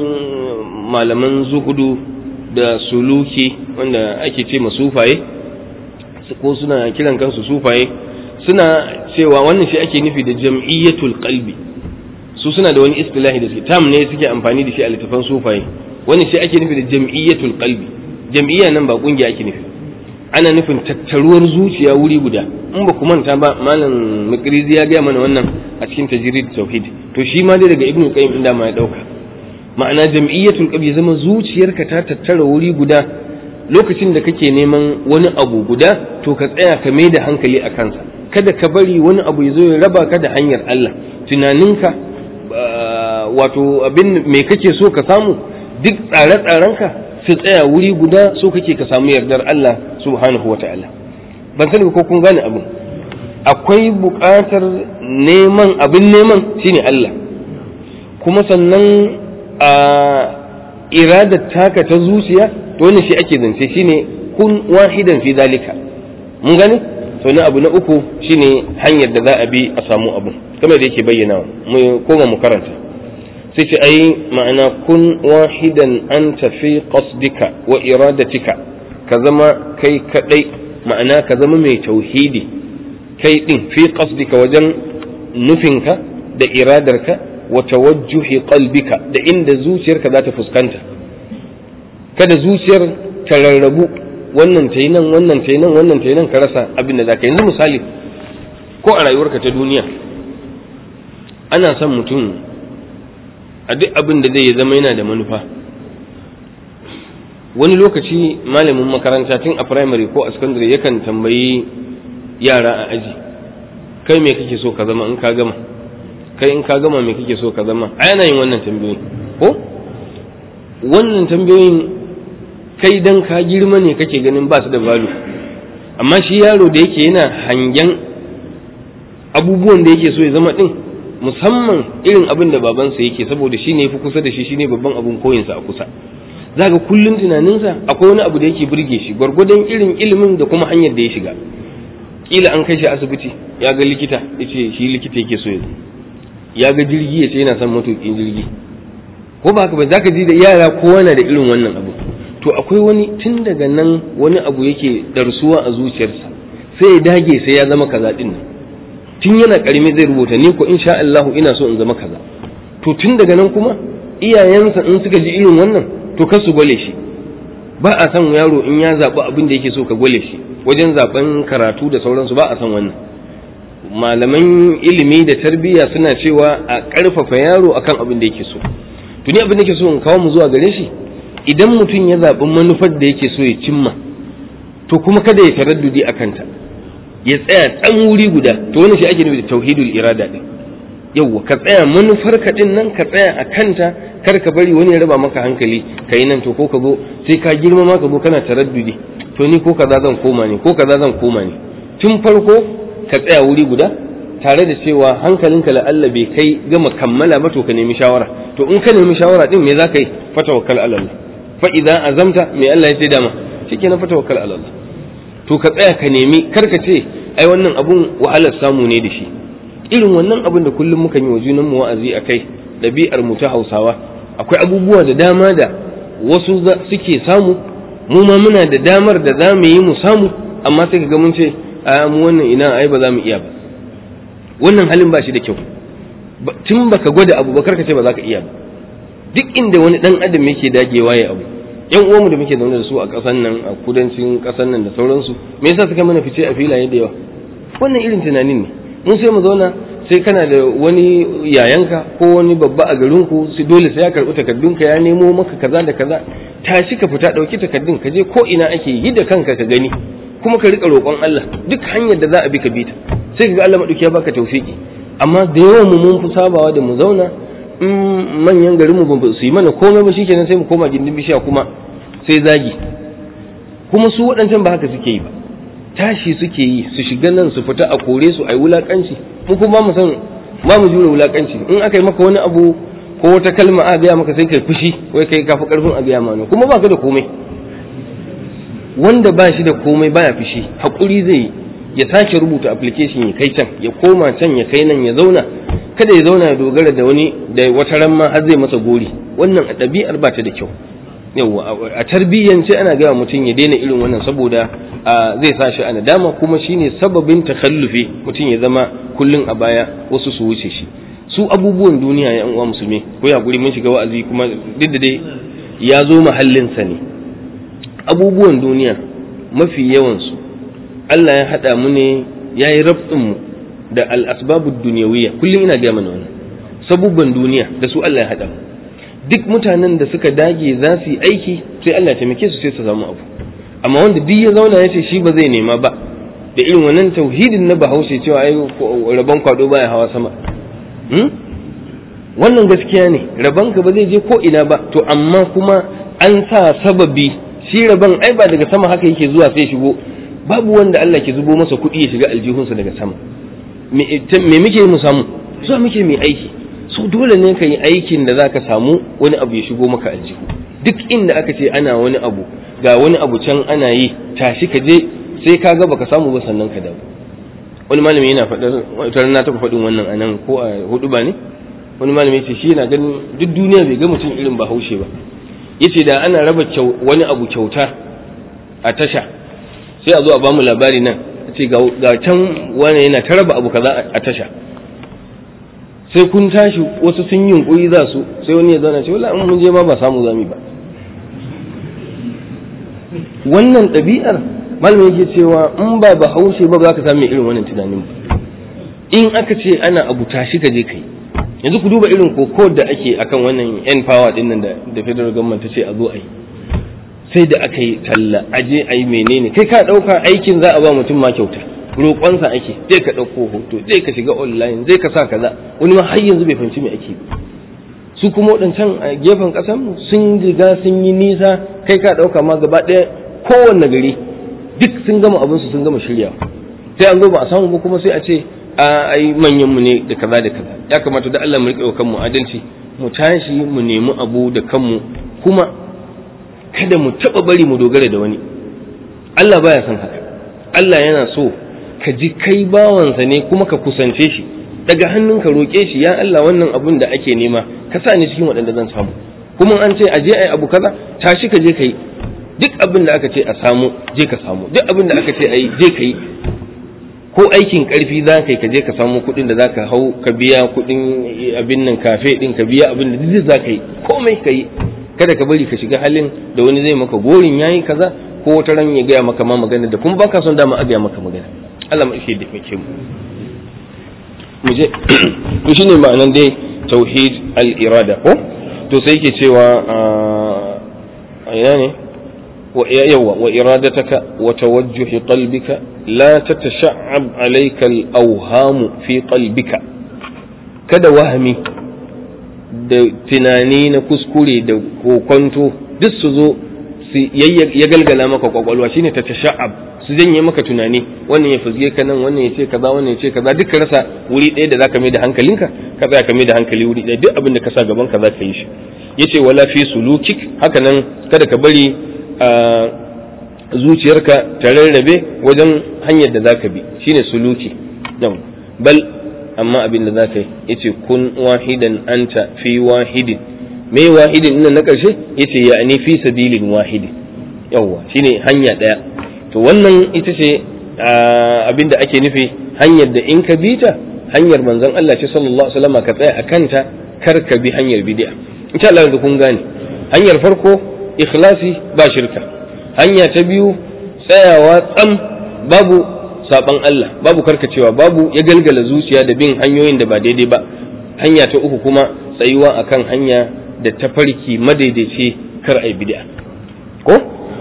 malaman zuhudu da suluki wanda ake ce sufaye ko suna kiran kansu sufaye suna cewa wannan shi ake nufi da jam'iyyatul qalbi su suna da wani istilahi da suke tam ne suke amfani da shi a littafan sufaye wannan shi ake nufi da jam'iyyatul qalbi jam'iyya nan ba kungiya ake nufi ana nufin tattaruwar zuciya wuri guda in ba ku manta ba malam makrizi ya gaya mana wannan a cikin tajrid tauhid to shi ma dai daga ibnu qayyim inda ma ya dauka ma'ana jam'iyyatul qalbi zama zuciyarka ta tattara wuri guda lokacin da kake neman wani abu guda to ka tsaya ka mai da hankali a kansa kada ka bari wani abu ya zo ya raba ka da hanyar Allah tunaninka wato abin me kake so ka samu duk tsare-tsarenka su tsaya wuri guda so kake ka samu yardar Allah subhanahu wa ta'ala ban sani ko kun gane abin akwai buƙatar neman abin neman shine Allah kuma sannan a iradar taka ta zuciya to wannan shi ake zance shine kun wahidan fi dalika mun gane to na abu na uku shine hanyar da za a bi a samu abu kamar da yake bayyana mu koma mu karanta sai ce ai ma'ana kun wahidan anta fi qasdika wa iradatika ka zama kai kadai ma'ana ka zama mai tauhidi kai din fi qasdika wajen nufinka da iradarka wa tawajjuhi qalbika da inda zuciyarka za ta fuskanta kada zuciyar ta rarrabu wannan ta yi nan wannan ta yi nan wannan ta yi nan ka rasa abin da za ka yanzu misali ko a rayuwarka ta duniya ana son mutum a duk abin da zai zama yana da manufa wani lokaci malamin makaranta tun a primary ko a secondary yakan tambayi yara a aji kai me kake so ka zama in ka gama kai in ka gama me kake so ka zama a yana yin wannan tambayoyi ko wannan tambayoyin kai dan ka girma ne kake ganin ba su da balu amma shi yaro da yake yana hangen abubuwan da yake so ya zama din musamman irin abin da babansa yake saboda shi ne fi kusa da shi shi ne babban abin koyinsa a kusa za ga kullum tunaninsa akwai wani abu da yake burge shi gwargwadon irin ilimin da kuma hanyar da ya shiga kila an kai shi asibiti ya ga likita ya ce shi likita yake so ya ya ga jirgi ya ce yana son matuƙin jirgi ko ba haka ba za ka ji da yara kowa na da irin wannan abu to akwai wani tun daga nan wani abu yake darsuwa a zuciyarsa sai ya dage sai ya zama kaza din nan tun yana karimi zai rubuta ni ko insha Allah ina so in zama kaza to tun daga nan kuma iyayensa in suka ji irin wannan to kar su gwale shi ba a san yaro in ya zaɓi abin da yake so ka gwale shi wajen zaɓen karatu da sauransu ba a san wannan malaman ilimi da tarbiyya suna cewa a ƙarfafa yaro akan abin da yake so to ni abin da yake so in kawo mu zuwa gare shi idan mutum ya zaɓi manufar da yake so ya cimma to kuma kada ya taraddudi a kanta ya tsaya tsan wuri guda to wani shi ake nufi da tauhidul irada din yawwa ka tsaya manufar ka din nan ka tsaya a kanta kar ka bari wani ya raba maka hankali ka yi nan to ko ka zo sai ka girma ma ka zo kana taraddudi to ni ko kaza zan koma ne ko kaza zan koma ne tun farko ka tsaya wuri guda tare da cewa hankalinka la Allah bai kai gama kammala ba to ka nemi shawara to in ka nemi shawara din me za ka yi fatawakkal ala Allah fa idza azamta me Allah ya ce dama shikenan fatawakkal ala Allah to ka tsaya ka nemi kar ka ce ai wannan abun wahalar samu ne da shi irin wannan abun da kullum muka yi wa junan mu wa'azi akai ɗabi'ar mu ta Hausawa akwai abubuwa da dama da wasu suke samu mu ma muna da damar da za mu yi mu samu amma sai ka ga mun ce a mu wannan ina ai ba za mu iya ba wannan halin ba shi da kyau tun baka gwada abu ba karka ce ba za ka iya ba duk inda wani dan adam yake dagewa ya abu yan uwanmu da muke zaune da su a ƙasan nan a kudancin ƙasan nan da sauransu me yasa suka mana fice a filaye da yawa wannan irin tunanin ne mun sai mu zauna sai kana da wani yayanka ko wani babba a garinku sai dole sai ya karɓi takardunka ya nemo maka kaza da kaza tashi ka fita ɗauki takardun ka je ko ina ake yi da kanka ka gani kuma ka riƙa roƙon Allah duk hanyar da za a bi ka bi ta sai ka ga Allah maɗauki ya baka tawfiki amma da yawan mu mun fi sabawa da mu zauna in manyan garin mu ba su yi mana komai ba shikenan sai mu koma gindin bishiya kuma sai zagi kuma su waɗancan ba haka suke yi ba tashi suke yi su shiga nan su fita a kore su a yi wulaƙanci mu kuma mu san ba mu jure wulaƙanci in aka yi maka wani abu ko wata kalma a gaya maka sai kai fushi wai kai kafi karfin a gaya mana kuma ba ka da komai wanda ba shi da komai baya fushi haƙuri zai yi ya sake rubuta application ya kai can ya koma can ya kai nan ya zauna kada ya zauna ya dogara da wani da wata ran ma har zai masa gori wannan a ɗabi'ar ba ta da kyau yawa a tarbiyyance ana gaya mutum ya daina irin wannan saboda zai sa shi a nadama kuma shine sababin takhallufi mutum ya zama kullun a baya wasu su wuce shi su abubuwan duniya ya uwa musulmi ko ya guri mun shiga wa'azi kuma duk da dai ya zo mahallinsa ne abubuwan duniya mafi yawansu Allah ya haɗa mu ne ya yi mu da al'asbabu duniyawiya kullum ina gaya mana wannan sabubban duniya da su Allah ya haɗa mu duk mutanen da suka dage za su yi aiki sai Allah ya taimake su sai su samu abu amma wanda duk ya zauna ya ce shi ba zai nema ba da irin wannan tauhidin na bahaushe cewa ai rabon kwado baya hawa sama wannan gaskiya ne rabon ka ba zai je ko ina ba to amma kuma an sa sababi shi rabon ai ba daga sama haka yake zuwa sai shigo babu wanda Allah ke zubo masa kuɗi ya shiga aljihunsa daga sama me muke mu samu zuwa muke mai aiki so dole ne ka yi aikin da za ka samu wani abu ya shigo maka aljihu duk inda aka ce ana wani abu ga wani abu can ana yi tashi ka je sai ka ga baka samu ba sannan ka dawo wani malami yana faɗar wata na taɓa faɗin wannan anan ko a hudu ba ne wani malami ce shi yana ganin duk duniya bai ga mutum irin bahaushe ba yace da ana raba wani abu kyauta a tasha sai a zo a bamu labari nan ce ga can wani yana ta raba abu kaza a tasha sai kun tashi wasu sun yi yunkuri za su sai wani ya zauna ce wala in mun je ma ba samu zami ba wannan ɗabi'ar malamin yake cewa in ba ba haushe ba za ka samu irin wannan tunanin ba in aka ce ana abu tashi ka je kai yanzu ku duba irin koko da ake akan wannan yan power din nan da federal government ta ce a zo a yi sai da aka yi talla aje a yi menene kai ka ɗauka aikin za a ba mutum ma kyauta roƙonsa ake zai ka ɗauko hoto zai ka shiga online zai ka sa kaza wani ma har yanzu bai fahimci me ake ba su kuma waɗancan a gefen ƙasar sun riga sun yi nisa kai ka ɗauka ma gaba ɗaya kowanne gari duk sun gama abin su sun gama shirya sai an zo ba a samu ba kuma sai a ce a ai manyan mu ne da kaza da kaza ya kamata da Allah mu riƙe kanmu adalci mu tashi mu nemi abu da kanmu kuma kada mu taɓa bari mu dogara da wani Allah baya son haka Allah yana so ka ji kai bawansa ne kuma ka kusance shi daga hannun ka roƙe shi ya Allah wannan abun da ake nema ka sa ni cikin waɗanda zan samu kuma an ce aje ai abu kaza tashi ka je ka yi duk abin da aka ce a samu je ka samu duk abin da aka ce a yi je ka yi ko aikin karfi za ka yi ka je ka samu kuɗin da za ka hau ka biya kuɗin abin nan kafe ɗin ka biya abin da duk za ka yi komai ka yi kada ka bari ka shiga halin da wani zai maka gorin yayi kaza ko wata ran ya gaya maka ma magana da kuma baka son dama a gaya maka magana Allah mu ishe da muke mu mu je to shine ma'anan dai tauhid al-irada ko to sai yake cewa a ina ne wa yawa wa iradataka wa tawajjuh qalbika la tatasha'ab alayka al-awham fi qalbika kada wahmi da tunani na kuskure da kokonto duk su zo su ya galgala maka kwakwalwa shine ta tasha'ab su janye maka tunani wannan ya fuzge ka nan wannan ya ce kaza wannan ya ce kaza duk ka rasa wuri ɗaya da zaka mai da hankalinka ka tsaya ka mai da hankali wuri ɗaya duk abin da ka sa gaban ka zaka yi shi yace wala fi sulukik haka nan kada ka bari a zuciyarka ta rarrabe wajen hanyar da zaka bi shine suluki bal amma abin da za ka yi ya ce kun wahidan anta fi wahidin me wahidin ina na ƙarshe ya ce ya fi sabilin wahidin yawwa shine hanya ɗaya to wannan ita ce abin da ake nufi hanyar da in ka bi ta hanyar manzon Allah ce sallallahu alaihi wasallam ka tsaya a kanta kar ka bi hanyar bid'a insha Allah da kun gane hanyar farko ikhlasi ba shirka hanya ta biyu tsayawa tsam babu saban Allah babu karkacewa babu ya galgala zuciya da bin hanyoyin da ba daidai ba hanya ta uku kuma tsayuwa akan hanya da tafarki madaidaici kar ai bid'a ko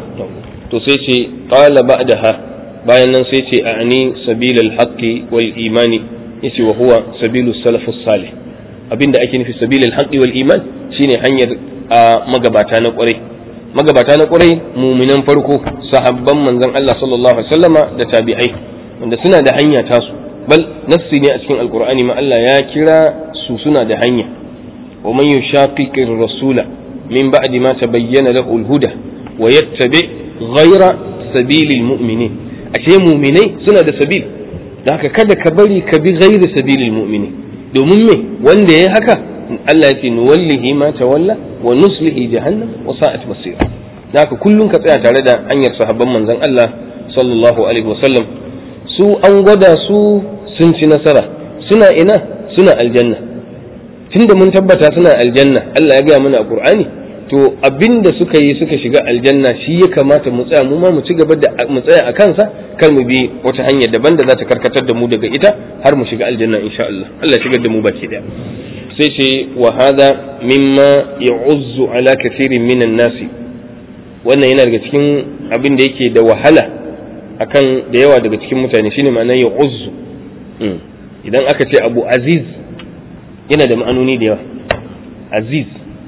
to sai ce qala ba'daha bayan nan sai ce a'ani sabilal haqqi wal imani yace wa huwa sabilus salafus salih abinda ake nufi sabilal haqqi wal iman shine hanyar a magabata na kwarai magabata na kwarai muminan farko sahabban manzon Allah sallallahu alaihi wasallama da tabi'ai wanda suna da hanya tasu bal nassi ne a cikin alkur'ani ma Allah ya kira su suna da hanya wa man yushaqiqir rasula min ba'di ma tabayyana lahu al-huda wa yattabi ghayra sabilil mu'minin ashe mu'minai suna da sabil da haka kada ka bari ka bi ghayra sabilil mu'minin domin me wanda yayi haka Allah ya ce nuwallihi ma tawalla wa nuslihi jahannam wa sa'at masira da haka kullun ka tsaya tare da hanyar sahabban manzon Allah sallallahu alaihi wasallam su an gwada su sun ci nasara suna ina suna aljanna tunda mun tabbata suna aljanna Allah ya gaya mana a Qur'ani to to abinda suka yi suka shiga aljanna shi ya kamata mu tsaya mu ma mu ci gaba da mu tsaya a kansa kar mu bi wata hanya daban da za ta karkatar da mu daga ita har mu shiga aljanna insha Allah Allah shigar da mu baki daya sai ce wa hada mimma ya'uzzu ala kathirin minan nasi wannan yana daga cikin abin da yake da wahala akan da yawa daga cikin mutane shine ma'anar ya'uzzu idan aka ce abu aziz yana da ma'anoni da yawa aziz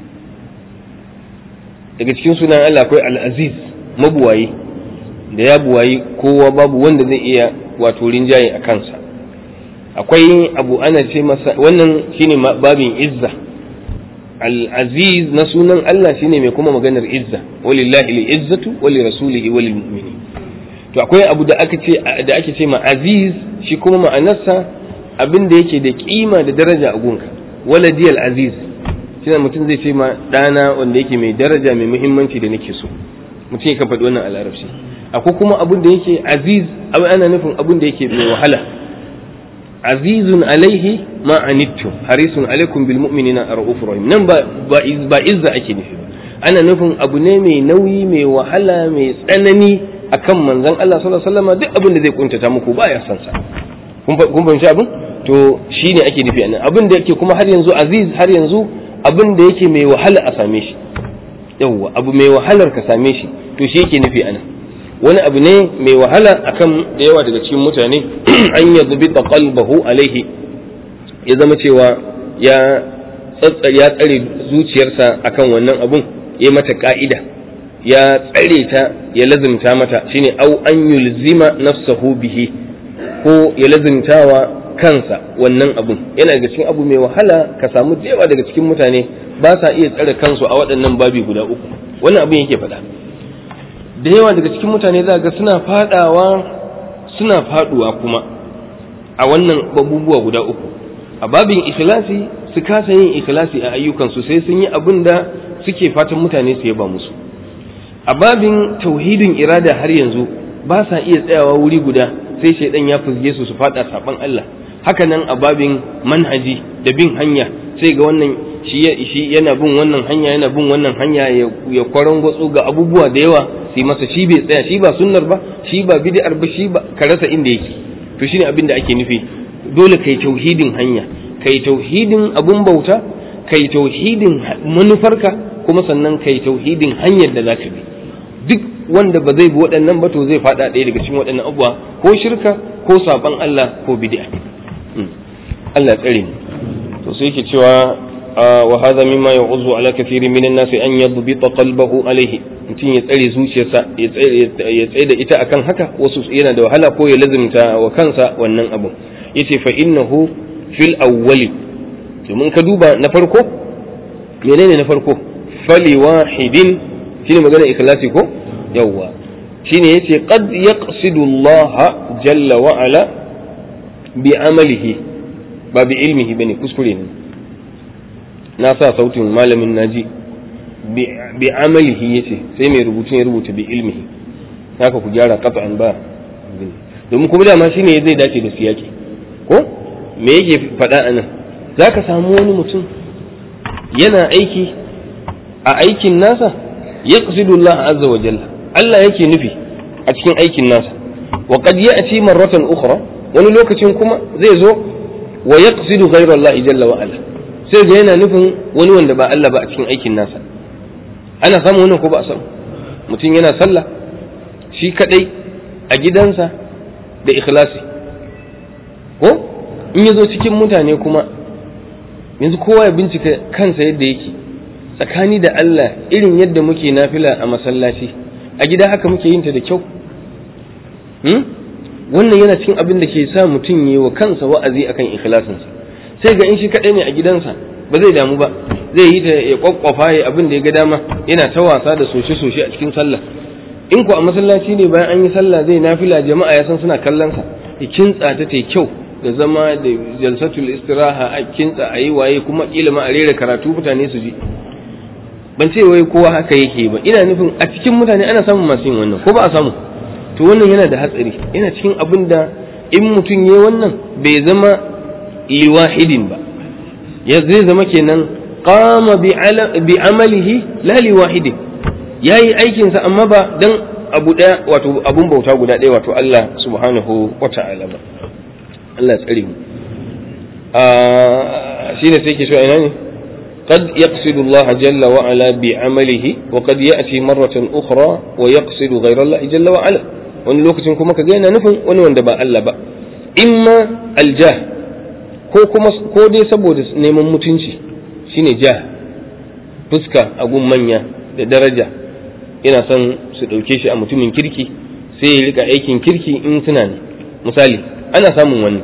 daga cikin sunan Allah akwai al-aziz mabuwayi da ya buwayi kowa babu wanda zai iya wato rinjaye a kansa akwai abu ana ce masa wannan shine babin izza al-aziz na sunan Allah shine mai kuma maganar izza walillahi al-izzatu wa li rasulihi wa lil mu'minin to akwai abu da aka ce da ake ce ma aziz shi kuma ma'anarsa abin da yake da kima da daraja a gunka waladiyal aziz shine mutum zai ce ma dana wanda yake mai daraja mai muhimmanci da nake so mutum ya faɗi wannan a larabci akwai kuma abin da yake aziz abin ana nufin abin da yake mai wahala azizun alaihi ma anittum harisun alaikum bil mu'minina arufur rahim nan ba ba izza ake nufi ba ana nufin abu ne mai nauyi mai wahala mai tsanani akan manzon Allah sallallahu alaihi wasallam duk abin da zai kuntata muku baya son sa kun fahimci abin to shine ake nufi anan abin da yake kuma har yanzu aziz har yanzu abin da yake mai wahala a same shi yawwa abu mai wahalar ka same shi to shi yake nufi anan wani abu ne mai wahala akan da yawa daga cikin mutane an ya zubi da qalbahu alaihi ya zama cewa ya ya tsare zuciyarsa akan wannan abun ya mata ka'ida ya tsare ta ya lazimta mata shine au an yulzima nafsahu bihi ko ya lazimtawa kansa wannan abun yana daga cikin abu mai wahala ka samu da yawa daga cikin mutane ba sa iya tsare kansu a waɗannan babi guda uku wannan abin yake faɗa da yawa daga cikin mutane za ga suna fadawa suna faduwa kuma a wannan abubuwa guda uku a babin ikhlasi su kasa yin ikhlasi a ayyukansu sai sun yi abin da suke fatan mutane su yaba musu a babin tauhidin irada har yanzu ba sa iya tsayawa wuri guda sai shaidan ya fuzge su su fada saban Allah haka nan a babin manhaji da bin hanya sai ga wannan shi yana bin wannan hanya yana bin wannan hanya ya kwaron gwatsu ga abubuwa da yawa sai masa shi bai tsaya shi ba sunnar ba shi ba bid'ar ba shi ba ka rasa inda yake to shine abin da ake nufi dole kai tauhidin hanya kai tauhidin abun bauta kai tauhidin manufarka kuma sannan kai tauhidin hanyar da zaka bi duk wanda ba zai bi waɗannan ba to zai faɗa ɗaya daga cikin waɗannan abubuwa ko shirka ko saban Allah ko bid'a Allah tsare ni to sai yake cewa wa hadha mimma ya'uzu ala kathirin minan nas an yadbita qalbahu alayhi mutum ya tsare zuciyarsa ya tsaye da ita akan haka wasu yana da wahala ko ya lazimta wa kansa wannan abu yace fa innahu fil awwali domin ka duba na farko menene na farko fali wahidin shine magana ikhlasi ko yawwa shine yace qad yaqsidu Allah jalla wa ala bi amalihi ba bi ilmihi bane kuskure ne na sa sautin malamin naji bi amalihi yace sai mai rubutun ya rubuta bi ilmihi haka ku gyara qat'an ba domin kuma dama shine zai dace da siyaki ko me yake faɗa anan zaka samu wani mutum yana aiki a aikin nasa yaqsidu Allah azza wa jalla Allah yake nufi a cikin aikin nasa wa qad ya'ti marratan ukhra wani lokacin kuma zai zo wa yaqsidu ghayra Allah jalla wa ala sai ga yana nufin wani wanda ba Allah ba a cikin aikin nasa ana samu wannan ko ba a samu mutum yana sallah shi kadai a gidansa da ikhlasi ko in ya zo cikin mutane kuma yanzu kowa ya bincika kansa yadda yake tsakani da Allah irin yadda muke nafila a masallaci a gida haka muke yin ta da kyau wannan yana cikin abin da ke sa mutum yi wa kansa wa'azi akan ikhlasinsa sai ga in shi kaɗai ne a gidansa ba zai damu ba zai yi ta ya kwakwafa ya abin da ya ga dama yana ta wasa da soshe-soshe a cikin sallah in ku a masallaci ne bayan an yi sallah zai nafila jama'a ya san suna kallon sa ya kintsa ta ta kyau da zama da jalsatul istiraha a kintsa a yi waye kuma kila ma a rera karatu mutane su ji ban ce wai kowa haka yake ba ina nufin a cikin mutane ana samun masu yin wannan ko ba a samu to wannan yana da hatsari yana cikin abin da in mutum ya wannan bai zama liwahidin ba ya zai zama kenan qama bi amalihi la li wahidi yayi aikin sa amma ba dan abu daya wato abun bauta guda daya wato Allah subhanahu wata'ala ba Allah tsare mu shine sai ke so ina ne قد يقصد الله جل وعلا بعمله وقد يأتي مرة أخرى ويقصد غير الله جل وعلا wani lokacin kuma ka yana nufin wani wanda ba Allah ba imma aljah ko kuma ko dai saboda neman mutunci shine jah fuska a gun manya da daraja yana son su ɗauke shi a mutumin kirki sai ya rika aikin kirki in suna ne misali ana samun wani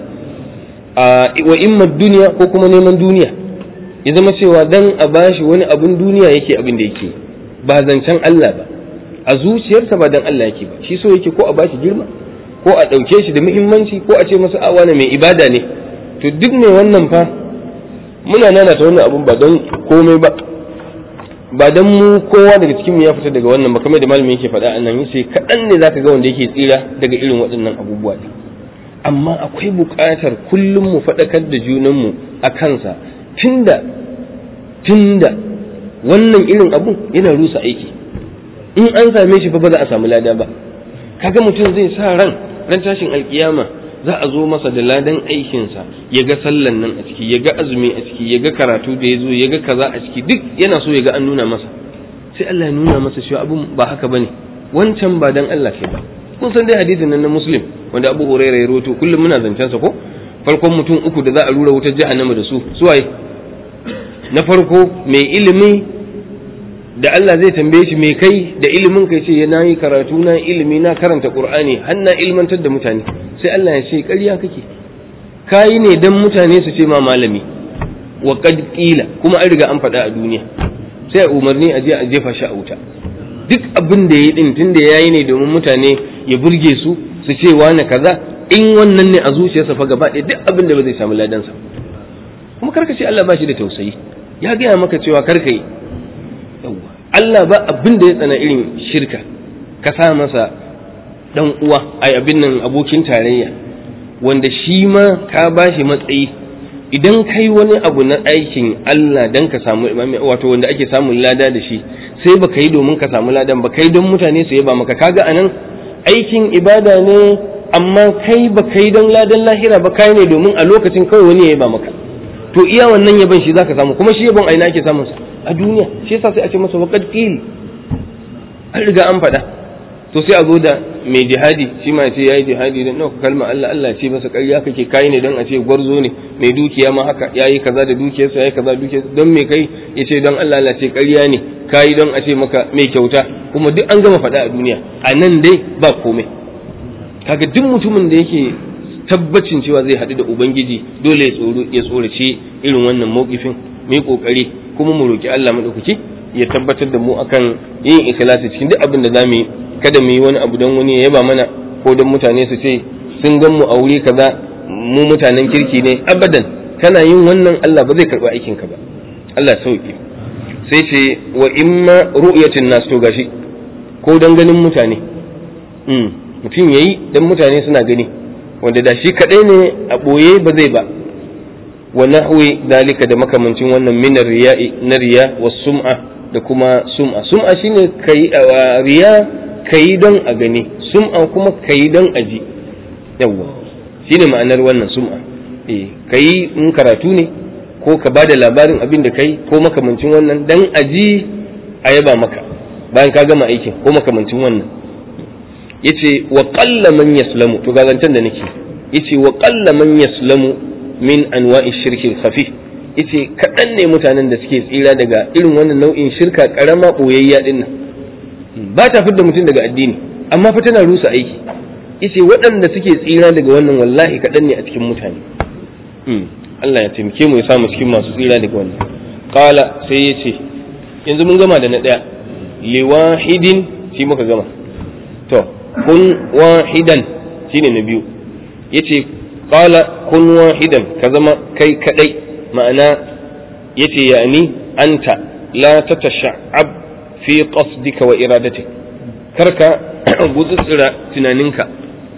wa imma duniya ko kuma neman duniya ya zama cewa dan a bashi wani abun duniya yake abin da yake ba zancen Allah ba a zuciyarsa ba dan Allah yake ba shi so yake ko a bashi girma ko a ɗauke shi da muhimmanci ko a ce masa a wani mai ibada ne to duk mai wannan fa muna nana ta wannan abun ba don komai ba ba dan mu kowa daga cikin mu ya fita daga wannan ba kamar da malamin yake faɗa annan yace kaɗan ne zaka ga wanda yake tsira daga irin waɗannan abubuwa ne amma akwai buƙatar kullum mu faɗakar da junanmu a kansa tunda tunda wannan irin abun yana rusa aiki in an same shi fa ba za a samu lada ba kaga mutum zai sa ran ran tashin alkiyama za a zo masa da ladan aikinsa ya ga sallan nan a ciki ya ga azumi a ciki ya ga karatu da ya zo ya ga kaza a ciki duk yana so ya ga an nuna masa sai Allah ya nuna masa cewa abun ba haka bane wancan ba dan Allah kai ba kun san dai hadisin nan na muslim wanda Abu Hurairah ya rawaito kullum muna zancen sa ko farkon mutum uku da za a rura wutar jahannama da su suwaye na farko mai ilimi da Allah zai tambaye shi mai kai da ilimin kai ce na yi karatu na ilimi na karanta Qur'ani har na ilmantar da mutane sai Allah ya ce ƙarya kake kayi ne dan mutane su ce ma malami wa qad qila kuma an riga an faɗa a duniya sai umarni a je a jefa shi a wuta duk abin da yayi din tunda yayi ne domin mutane ya burge su su ce wani kaza in wannan ne a zuciyarsa fa gaba ɗaya duk abin da ba zai samu ladansa kuma karka ce Allah ba shi da tausayi ya gaya maka cewa karka yi Allah ba abin da ya tsana irin shirka ka sa masa dan uwa ai abin nan abokin tarayya wanda shi ma ka bashi matsayi idan kai wani abu na aikin Allah dan ka samu wato wanda ake samun lada da shi sai ba yi domin ka samu ladan ba kai don mutane su yaba maka kaga anan aikin ibada ne amma kai ba kai don ladan lahira ba kai ne domin a lokacin kawai wani ya yaba maka to iya wannan yaban shi zaka samu kuma shi yabon aina ake samun sa a duniya shi yasa sai a ce masa waqad qil an riga an faɗa to sai a zo da mai jihadi shi ma ce yayi jihadi dan nauka kalma Allah Allah ce masa ƙarya kake kai ne dan a ce gwarzo ne mai dukiya ma haka yayi kaza da dukiyarsa yayi kaza dukiyarsa don me kai yace don Allah Allah ce ƙarya ne kai don a ce maka mai kyauta kuma duk an gama faɗa a duniya a nan dai ba komai kaga duk mutumin da yake tabbacin cewa zai haɗu da ubangiji dole ya tsoro ya tsorace irin wannan mawkifin mu yi kokari kuma mu roki Allah madaukaki ya tabbatar da mu akan yin ikhlasi cikin duk abin da zamu yi kada mu yi wani abu don wani ya yaba mana ko don mutane su ce sun gan mu a wuri kaza mu mutanen kirki ne abadan kana yin wannan Allah ba zai karɓi aikin ka ba Allah sauki sai ce wa imma ru'yatin nas to gashi ko don ganin mutane mutum yayi dan mutane suna gani wanda da shi kadai ne a boye ba zai ba wa nahwi dalika da makamancin wannan min riya'i na riya was sum'a da kuma sum'a sum'a shine kai riya kai don a gani sum'a kuma kai don a ji yawwa shine ma'anar wannan sum'a eh kai in karatu ne ko ka bada labarin abin da kai ko makamancin wannan dan a ji a yaba maka bayan ka gama aikin ko makamancin wannan yace wa qalla man yaslamu to ga zancen da nake yace wa qalla man yaslamu min anwa'i shirki khafif yace kaɗan ne mutanen da suke tsira daga irin wannan nau'in shirka karama boyayya din nan ba ta fidda mutum daga addini amma fa tana rusa aiki yace waɗanda suke tsira daga wannan wallahi kaɗan ne a cikin mutane Allah ya taimake mu ya samu cikin masu tsira daga wannan qala sai yace yanzu mun gama da na ɗaya liwahidin shi muka gama to kun wahidan shine na biyu yace qala kun wahidan ka zama kai kadai ma'ana yace yani anta la tatasha'ab fi qasdika wa iradatik karka gutsutsura tunaninka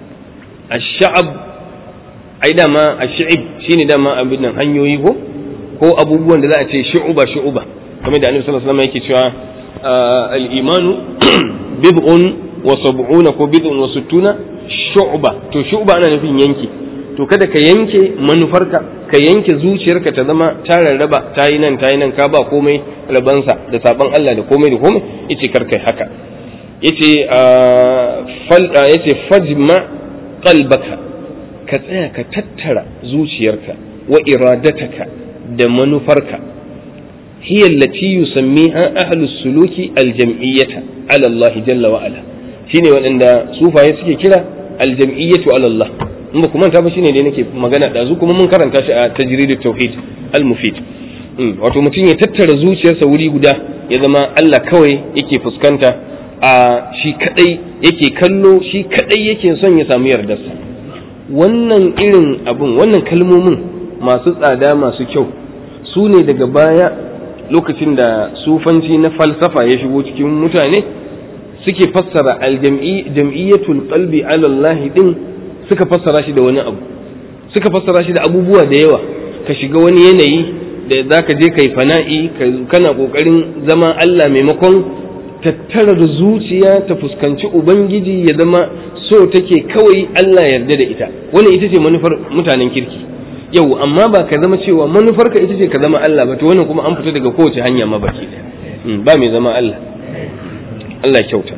ash-sha'ab ai dama ash-sha'ib shine dama abin nan hanyoyi ko ko abubuwan da za a ce shu'uba shu'uba kamar da annabi sallallahu alaihi wasallam yake cewa al-imanu bid'un wa sab'una ko bid'un wa sittuna shu'ba to shu'ba ana nufin yanki to kada ka yanke manufarka ka yanke zuciyarka ta zama ta rarraba ta yi nan ta yi nan ka ba komai rabansa da saban Allah da komai da komai yace kar kai haka yace fal yace fajma qalbaka ka tsaya ka tattara zuciyarka wa iradataka da manufarka hiya allati yusammiha ahlus suluki aljam'iyyata ala Allah jalla wa ala shine waɗanda sufaye suke kira aljam'iyyatu ala Allah in ba kuma ta ba shine dai nake magana da zu kuma mun karanta shi a tajridut tauhid al-mufid wato mutum ya tattara zuciyarsa wuri guda ya zama Allah kawai yake fuskanta a shi kadai yake kallo shi kadai yake son ya samu yardarsa wannan irin abun wannan kalmomin masu tsada masu kyau su ne daga baya lokacin da sufanci na falsafa ya shigo cikin mutane suke fassara aljam'iyyatul qalbi ala Allah din suka fassara shi da wani abu suka fassara shi da abubuwa da yawa ka shiga wani yanayi da zaka je kai fana'i kana kokarin zama Allah maimakon tattara da zuciya ta fuskanci ubangiji ya zama so take kawai Allah yarda da ita wannan ita ce manufar mutanen kirki yau amma ba ka zama cewa manufarka ita ce ka zama Allah ba to wannan kuma an fita daga kowace hanya ma baki ba mai zama Allah Allah kyauta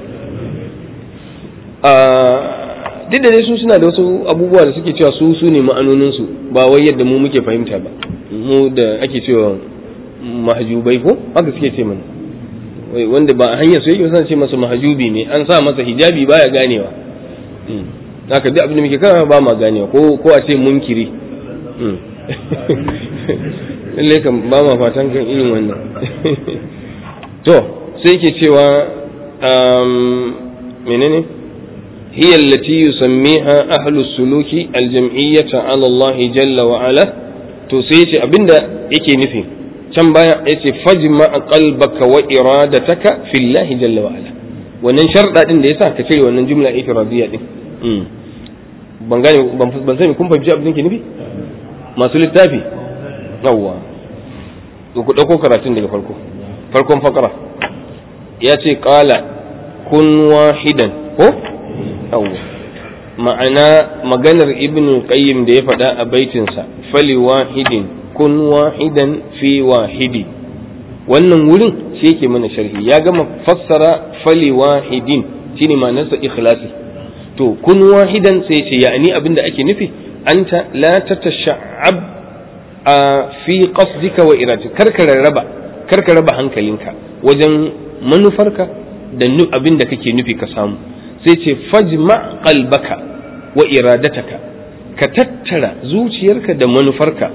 duk da dai su suna da wasu abubuwa da suke cewa su su ne ma'anoninsu ba wai yadda mu muke fahimta ba mu da ake cewa mahajubai ko haka suke ce mana wanda ba a hanyar su yake wasan ce masa mahajubi ne an sa masa hijabi baya ganewa haka duk abin da muke kana ba ma ganewa ko ko a ce munkiri lallai kan ba ma fatan kan irin wannan to sai ke cewa menene هي التي يسميها أهل السلوك الجمعية على الله جل وعلا تسيتي أبندا يكي نفي كم بايا يتي فجمع قلبك وإرادتك في الله جل وعلا wannan sharɗa ɗin da yasa ka cire wannan jumla ifradiyya din ban gane ban sani kun fahimci abin da ke nufi masu littafi yawwa to ku ɗauko karatun daga farko farkon fakara ya ce ƙala kun wahidan ko yawwa ma'ana maganar ibn qayyim da ya faɗa a baitinsa fali wahidin kun wahidan fi wahidi wannan wurin shi yake mana sharhi ya gama fassara fali wahidin shine ma'anarsa ikhlasi to kun wahidan sai ce ya'ani abinda ake nufi anta la tatasha'ab a fi qasdika wa iradika karka rarraba karka raba hankalinka wajen manufarka da abin da kake nufi ka samu sai ce fajma qalbaka wa iradataka ka tattara zuciyarka da manufarka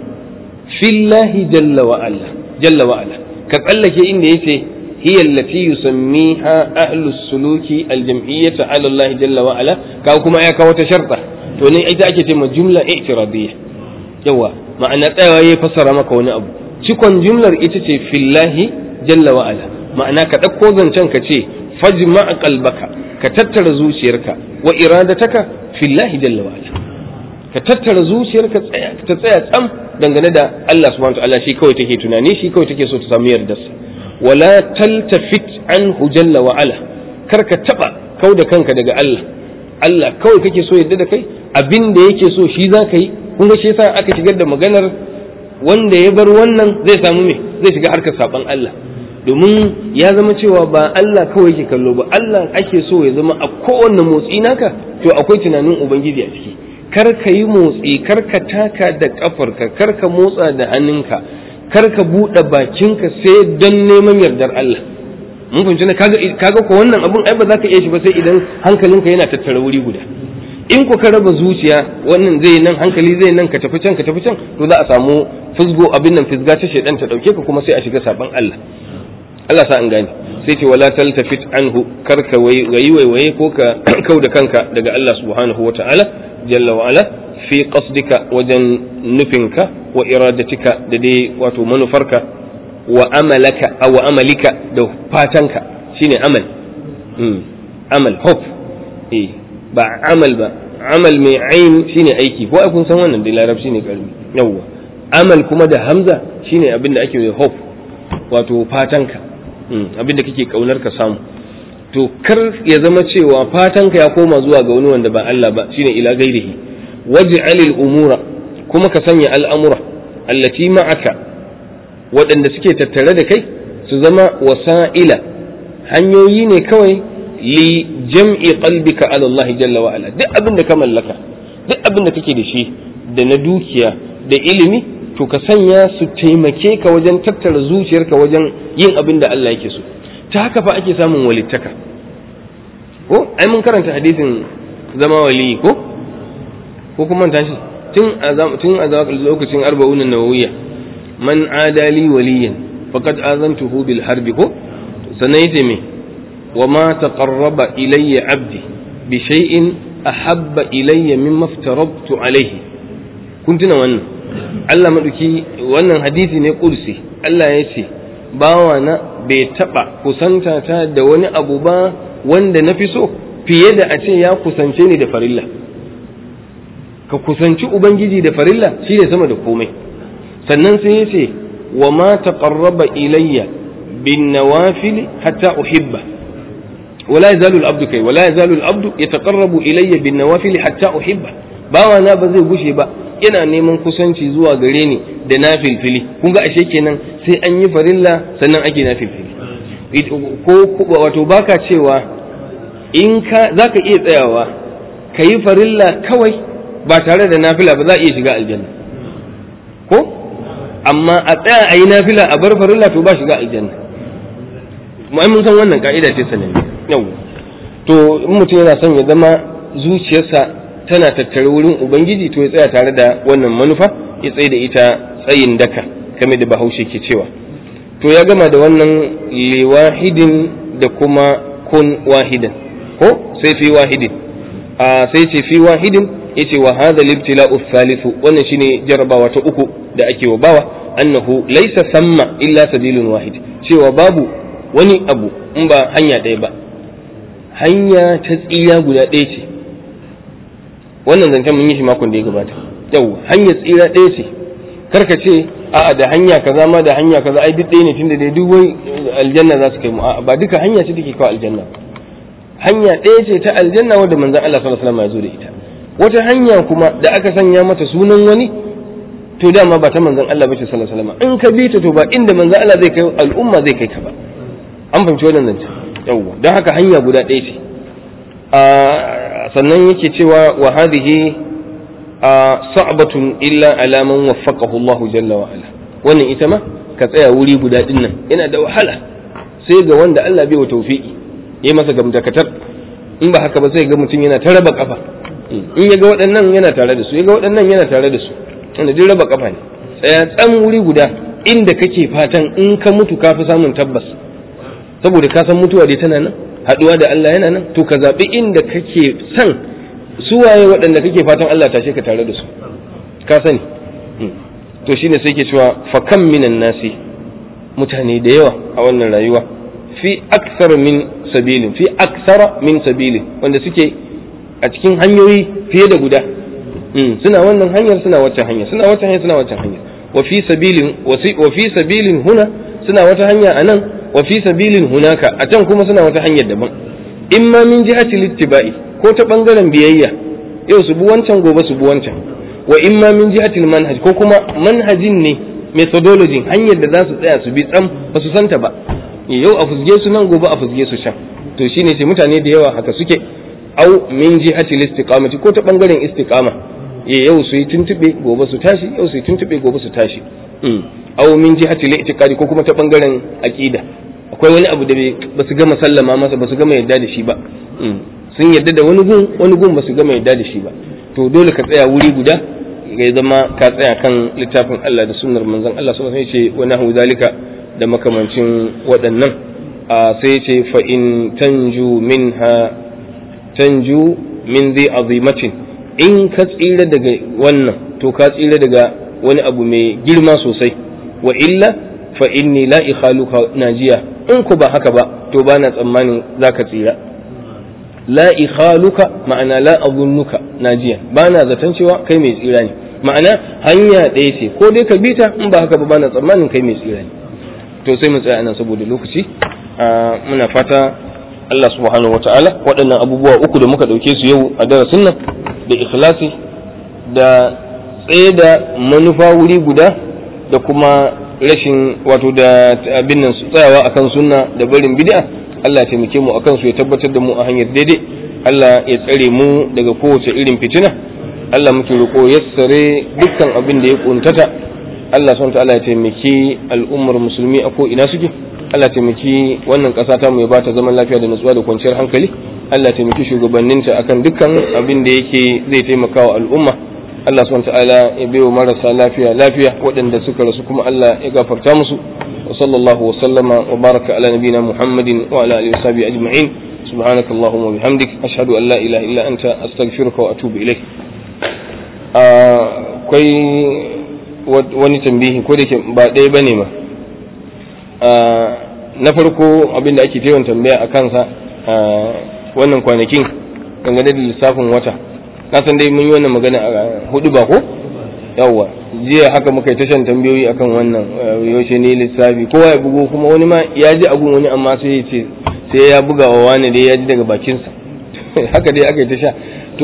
fillahi jalla wa ala jalla wa ala ka tsallake inda yace hiya allati yusammiha ahlus suluki aljam'iyyata ala Allah jalla wa ala ka kuma ya kawo ta sharta to ne ita ake ce ma jumla i'tiradiyya yawa ma'ana tsayawa ya fassara maka wani abu cikon jumlar ita ce fillahi jalla wa ala ma'ana ka ɗauko zancen ka ce fajma qalbaka ka tattara zuciyarka wa iradataka fillahi jalla wa ala ka tattara zuciyarka ta tsaya tsam dangane da Allah subhanahu wa ta'ala shi kawai take tunani shi kawai take so ta samu yardarsa wala taltafit anhu jalla wa ala kar ka taba kau da kanka daga Allah Allah kawai kake so yadda da kai abin da yake so shi za ka yi kun ga shi yasa aka shigar da maganar wanda ya bar wannan zai samu me zai shiga harkar saban Allah domin ya zama cewa ba Allah kawai yake kallo ba Allah ake so ya zama a kowanne motsi naka to akwai tunanin ubangiji a ciki kar ka yi motsi kar ka taka da kafarka kar ka motsa da hannunka kar ka buɗe bakinka sai don neman yardar Allah mun fahimci na kaga kaga ko wannan abun ai ba za ka iya shi ba sai idan hankalinka yana tattara wuri guda in ku ka raba zuciya wannan zai nan hankali zai nan ka tafi can ka tafi can to za a samu fusgo abin nan fisga ta shedan ta dauke ka kuma sai a shiga saban Allah Allah sa an gane sai ce wala taltafit anhu kar ka wayi waiwaye ko ka kauda kanka daga Allah subhanahu wata'ala jalla wa ala fi qasdika wajen nufinka wa iradatika da dai wato manufarka wa amalaka aw amalika da fatanka shine amal amal hope eh ba amal ba amal mai ain shine aiki ko kun san wannan da larabci ne karbi yawwa amal kuma da hamza shine abin da ake hope wato fatanka abin da kake kaunar ka samu to kar ya zama cewa fatanka ya koma zuwa ga wani wanda ba Allah ba shine ila gairihi waj'alil umura kuma ka sanya al'amura allati ma'aka waɗanda suke tattare da kai su zama wasa'ila hanyoyi ne kawai li jam'i qalbika ala Allah jalla wa ala duk abin da ka mallaka duk abin da kake da shi da na dukiya da ilimi to ka sanya su taimake ka wajen tattara zuciyarka wajen yin abin da Allah yake so ta haka fa ake samun walittaka ko ai mun karanta hadisin zama wali ko ko kuma manta shi tun a tun a lokacin arba'un nawawiyya man adali waliyan faqad azantuhu bil harbi ko sannan yace me wa ma taqarraba ilayya abdi bi shay'in ahabba ilayya mimma aftarabtu alayhi kun tuna wannan Allah maduki wannan hadisi ne kursi Allah ya ce bawa na bai taba kusanta ta da wani abu ba wanda na fi so fiye da a ce ya kusance ni da farilla ka kusanci ubangiji da farilla shine sama da komai sannan sai ya ce wa ma taqarraba ilayya bin nawafil hatta uhibba wala yazalu al-abdu kai wala yazalu al-abdu yataqarrabu ilayya bin nawafil hatta uhibba bawa na ba zai gushe ba yana neman kusanci zuwa gare ni da na filfili kun ga ashe kenan sai an yi farilla sannan ake na filfili ko wato baka cewa in ka zaka iya tsayawa ka yi farilla kawai ba tare da nafila ba za a iya shiga aljanna ko amma a tsaya a yi nafila a bar farilla to ba shiga aljanna mun san wannan ka'ida ce sananne yau to in mutum yana son ya zama zuciyarsa tana tattare wurin ubangiji to ya tsaya tare da wannan manufa ya tsaye da ita tsayin daka kame da bahaushe ke cewa to ya gama da wannan liwahidin da kuma kun wahidan ko sai fi wahidin a sai ce fi wahidin yace wa hadha libtila'u thalithu wannan shine jarabawa ta uku da ake wa bawa annahu laysa samma illa sabilun wahid cewa babu wani abu in ba hanya ɗaya ba hanya ta tsira guda ɗaya ce wannan zancen mun yi shi makon da ya gabata yau hanyar tsira ɗaya ce karka ce a'a da hanya kaza ma da hanya kaza ai duk ɗaya ne tunda dai duk wai aljanna za su kai mu a'a ba duka hanya ce take kawo aljanna hanya ɗaya ce ta aljanna wadda manzon Allah sallallahu alaihi wasallam ya zo da ita wata hanya kuma da aka sanya mata sunan wani to dama ba ta manzon Allah bace sallallahu alaihi wasallam in ka bi ta to ba inda manzon Allah zai kai al'umma zai kai ka ba an fahimci wannan zance yawwa don haka hanya guda ɗaya ce sannan yake cewa wa hadhihi sa'batun illa ala man waffaqahu Allahu jalla wa ala wannan ita ma ka tsaya wuri guda din nan yana da wahala sai ga wanda Allah bai wa tawfiki yayi masa gamdakatar in ba haka ba sai ga mutum yana ta raba kafa in ya ga waɗannan yana tare da su ya ga waɗannan yana tare da su wanda duk raba kafa ne tsaya tsan wuri guda inda kake fatan in ka mutu ka fi samun tabbas saboda ka san mutuwa dai tana nan haɗuwa da Allah yana nan to ka zaɓi inda kake son suwaye waɗanda kake fatan Allah tashe ka tare da su ka sani to shine sai ke cewa fa kam minan nasi mutane da yawa a wannan rayuwa fi aksar min sabilin fi aksara min sabilin wanda suke a cikin hanyoyi fiye da guda suna wannan hanyar suna wacce hanya suna wacce hanya suna wacce hanya wa fi sabilin wa fi sabilin huna suna wata hanya anan wa fi sabilin hunaka a can kuma suna wata hanyar daban in ma min jihati littiba'i ko ta bangaren biyayya yau su bi wancan gobe su bi wancan wa in ma min jihati manhaj ko kuma manhajin ne methodology hanyar da za su tsaya su bi tsam ba su santa ba yau a fusge su nan gobe a fusge su can to shine sai mutane da yawa haka suke au min jihati istiqamati ko ta bangaren istiqama yau su yi tuntube gobe su tashi yau su yi tuntube gobe su tashi au min jihati al-i'tiqadi ko kuma ta bangaren aqida akwai wani abu da ba su gama sallama masa ba su gama yadda da shi ba sun yadda da wani gun wani gun ba su gama yadda da shi ba to dole ka tsaya wuri guda ya zama ka tsaya kan littafin Allah da sunnar manzon Allah sallallahu alaihi wasallam ce wa nahu zalika da makamancin waɗannan sai ce fa in tanju minha tanju min dhi azimatin in ka tsira daga wannan to ka tsira daga wani abu mai girma sosai wa illa fa inni la ikhaluka najiya in ku ba haka ba to bana tsammanin zaka tsira la ikhaluka ma'ana la azunnuka najiya bana zaton cewa kai mai tsira ne ma'ana hanya ɗaya ce ko dai ka bi ta in ba haka ba bana tsammanin kai mai tsira ne to sai mu tsaya nan saboda lokaci muna fata Allah subhanahu wata'ala waɗannan abubuwa uku da muka ɗauke su yau a darasin nan da ikhlasi da tsaye da manufa wuri guda da kuma rashin wato da abin nan su tsayawa akan sunna da barin bid'a Allah ya taimake mu akan su ya tabbatar da mu a hanyar daidai Allah ya tsare mu daga kowace irin fitina Allah muke roƙo yassare dukkan abin da ya kuntata Allah subhanahu ta'ala ya taimaki al'ummar musulmi a ko ina suke Allah ya taimaki wannan ƙasa ta mu ya bata zaman lafiya da nutsuwa da kwanciyar hankali Allah ya taimaki shugabanninta akan dukkan abin da yake zai taimaka wa al'umma Allah subhanahu ta'ala ya baiwa marasa lafiya lafiya waɗanda suka rasu kuma Allah ya gafarta musu wa sallallahu wa sallama wa baraka ala nabina Muhammadin wa ala alihi wa sahbihi ajma'in سبحانك اللهم وبحمدك أشهد أن لا إله إلا أنت أستغفرك وأتوب إليك akwai wani tambihi ko da ke ba ɗaya ba ne ma na farko abin da ake yawan tambaya a kansa wannan kwanakin dangane da lissafin wata na san dai mun yi wannan magana a hudu ba ko yawwa jiya haka muka yi tashan tambayoyi akan wannan yaushe ne lissafi kowa ya bugo kuma wani ma ya ji abun wani amma sai ya ce sai ya buga wa wani dai ya ji daga bakinsa haka dai aka yi tasha to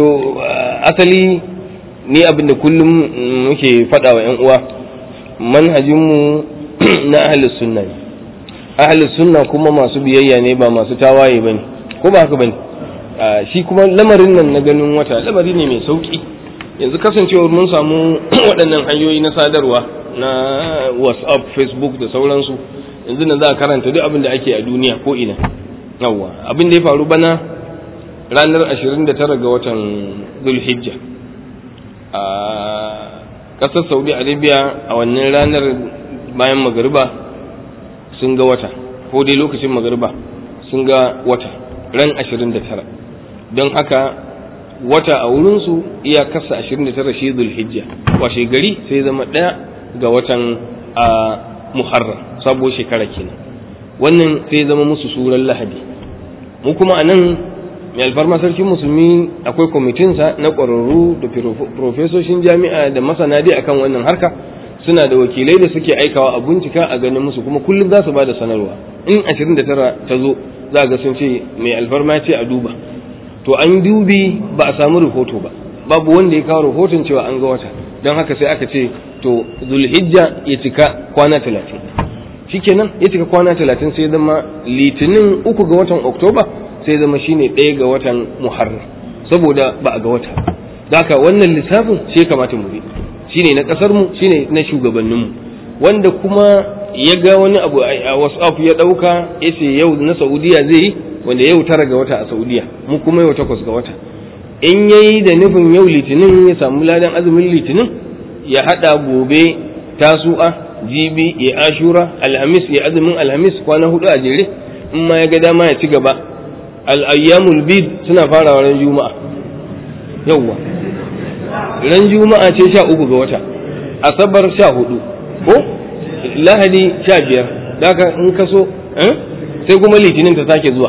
asali ni abinda kullum muke faɗa wa 'yan uwa manhajinmu na ahalus sunna ne ahalus sunna kuma masu biyayya ne ba masu tawaye bane ko ba haka bane shi kuma lamarin nan na ganin wata lamari ne mai sauki yanzu kasancewar mun samu waɗannan hanyoyi na sadarwa na whatsapp facebook da sauransu yanzu nan za a karanta duk abin da ake a duniya ko ina yawwa abin da ya faru bana ranar 29 ga watan zulhijja a ƙasar saudi arabia a wannan ranar bayan magariba sun ga wata ko dai lokacin magariba sun ga wata ran 29 don haka wata a wurinsu iya kasa 29 shi zulhijja washe gari sai zama ɗaya ga watan a muharram sabuwar shekara kenan wannan sai zama musu suran lahadi mu kuma a nan mai alfarma sarkin musulmi akwai kwamitinsa na ƙwararru da profesoshin jami'a da masana dai akan wannan harka suna da wakilai da suke aikawa a bincika a ganin musu kuma kullum za su ba da sanarwa in 29 ta zo za ga sun ce mai alfarma ce a duba to an dubi ba a samu rahoto ba babu wanda ya kawo rahoton cewa an ga wata don haka sai aka ce to zulhijja ya cika kwana talatin shikenan ya cika kwana talatin sai zama litinin uku ga watan oktoba sai zama shine ɗaya ga watan muharram saboda ba a ga wata da haka wannan lissafin sai kamata mu bi shine na ƙasar mu shine na shugabannin mu wanda kuma ya ga wani abu a whatsapp ya ɗauka ya ce yau na saudiya zai yi wanda yau tara ga wata a saudiya mu kuma yau takwas ga wata in yayi da nufin yau litinin ya samu ladan azumin litinin ya haɗa gobe tasu'a jibi ya ashura alhamis ya azumin alhamis kwana hudu a jere in ma ya ga dama ya ci gaba al'ayyamul bid suna farawa ran juma'a yawwa ran juma'a ce sha uku ga wata asabar sha hudu ko lahadi sha biyar daga in ka so sai kuma litinin ta sake zuwa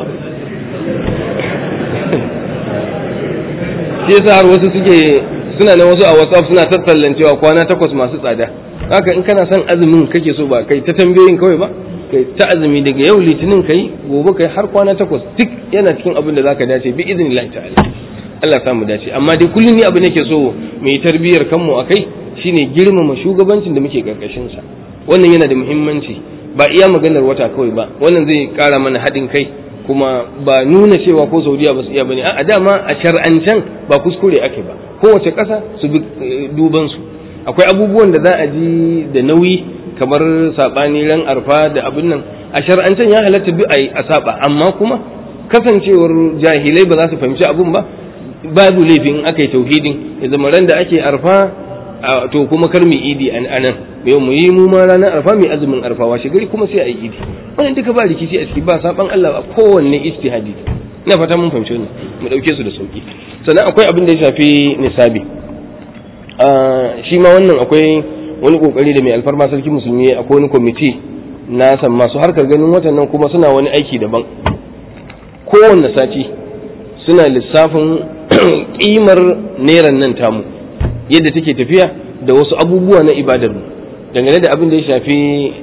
shi yasa har wasu suke suna na wasu a whatsapp suna tattallan cewa kwana takwas masu tsada haka in kana son azumin kake so ba kai ta tambayoyin kawai ba kai ta azumi daga yau litinin kai gobe kai har kwana takwas duk yana cikin abin da zaka dace bi idnillahi ta'ala Allah samu dace amma dai kullum ni abin nake so mu yi tarbiyyar kanmu akai shine girmama shugabancin da muke karkashin sa wannan yana da muhimmanci ba iya maganar wata kawai ba wannan zai kara mana haɗin kai kuma ba nuna cewa ko saudiya ba su iya bane a dama a shar'ancan ba kuskure ake ba kowace ƙasa su bi duban su akwai abubuwan da za a ji da nauyi kamar saɓani ran arfa da abin nan a shar'ancan ya halatta duk a saba amma kuma kasancewar jahilai ba za su fahimci abun ba babu laifin aka yi tauhidin ya zama ran da ake arfa to kuma kar mu idi a nan yau mu yi mu ma ranar arfa mai azumin arfa washe gari kuma sai a yi idi wannan duka ba rikici a ciki ba saban Allah ba kowanne ijtihadi ina fata mun fahimci wannan mu dauke su da sauki sannan akwai abin da ya shafi nisabi shi ma wannan akwai wani kokari da mai alfarma sarki musulmi akwai wani kwamiti na san masu harkar ganin watan nan kuma suna wani aiki daban kowanne sati suna lissafin kimar neran nan tamu yadda take tafiya da wasu abubuwa na ibadar mu dangane da abin da ya shafi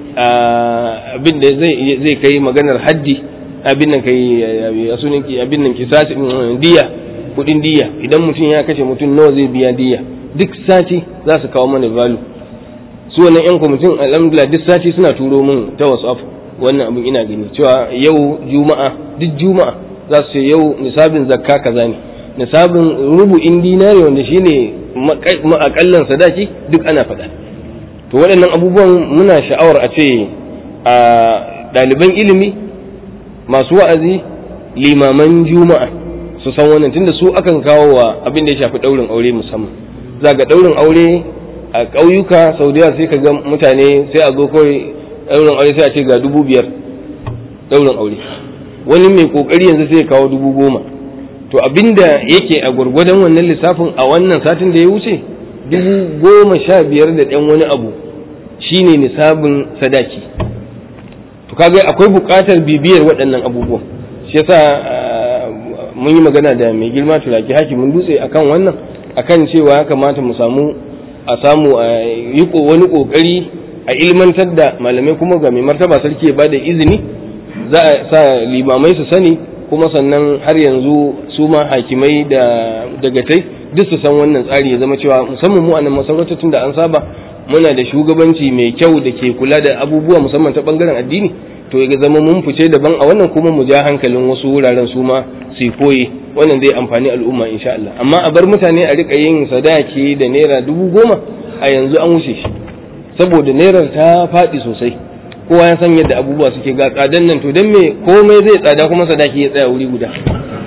abin da zai kai maganar haddi abin nan kai a sunan abin nan kisasi diya kudin diya idan mutum ya kashe mutum nawa zai biya diya duk sati za su kawo mana valu su wannan yan kwamitin alhamdulillah duk sati suna turo min ta whatsapp wannan abin ina gani cewa yau juma'a duk juma'a za su ce yau nisabin zakka kaza ne nisabin rubu'in dinari wanda shine ma'akallan sadaki duk ana faɗa to waɗannan abubuwan muna sha'awar a ce a ɗaliban ilimi masu wa'azi limaman juma'a su san wannan tunda su akan kawo wa abin da ya shafi ɗaurin aure musamman za ga ɗaurin aure a ƙauyuka saudiya sai ka ga mutane sai a zo kawai ɗaurin aure sai a ce ga dubu biyar ɗaurin aure wani mai ƙoƙari yanzu sai ya kawo dubu goma to abinda yake a gwargwadon wannan lissafin a wannan satin da ya wuce dubu goma sha biyar da ɗan wani abu shine nisabin sadaki to kaga akwai buƙatar bibiyar waɗannan abubuwan shi yasa mun yi magana da mai girma turaki hakimin dutse akan wannan akan cewa ya kamata mu samu a samu a yi wani ƙoƙari a ilmantar da malamai kuma ga mai martaba sarki ya bada izini za a sa limamai su sani kuma sannan har yanzu su ma hakimai da dagatai duk su san wannan tsari ya zama cewa musamman mu a nan masarautar tun da an saba muna da shugabanci mai kyau da ke kula da abubuwa musamman ta bangaren addini to ya zama mun fice daban a wannan kuma mu ja hankalin wasu wuraren su ma su koyi wannan zai amfani al'umma insha Allah amma a bar mutane a rika yin sadaki da naira dubu goma a yanzu an wuce shi saboda nairar ta faɗi sosai kowa ya san yadda abubuwa suke ga tsadan nan to dan me komai zai tsada kuma sadaki ya tsaya wuri guda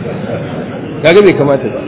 kaga bai kamata ba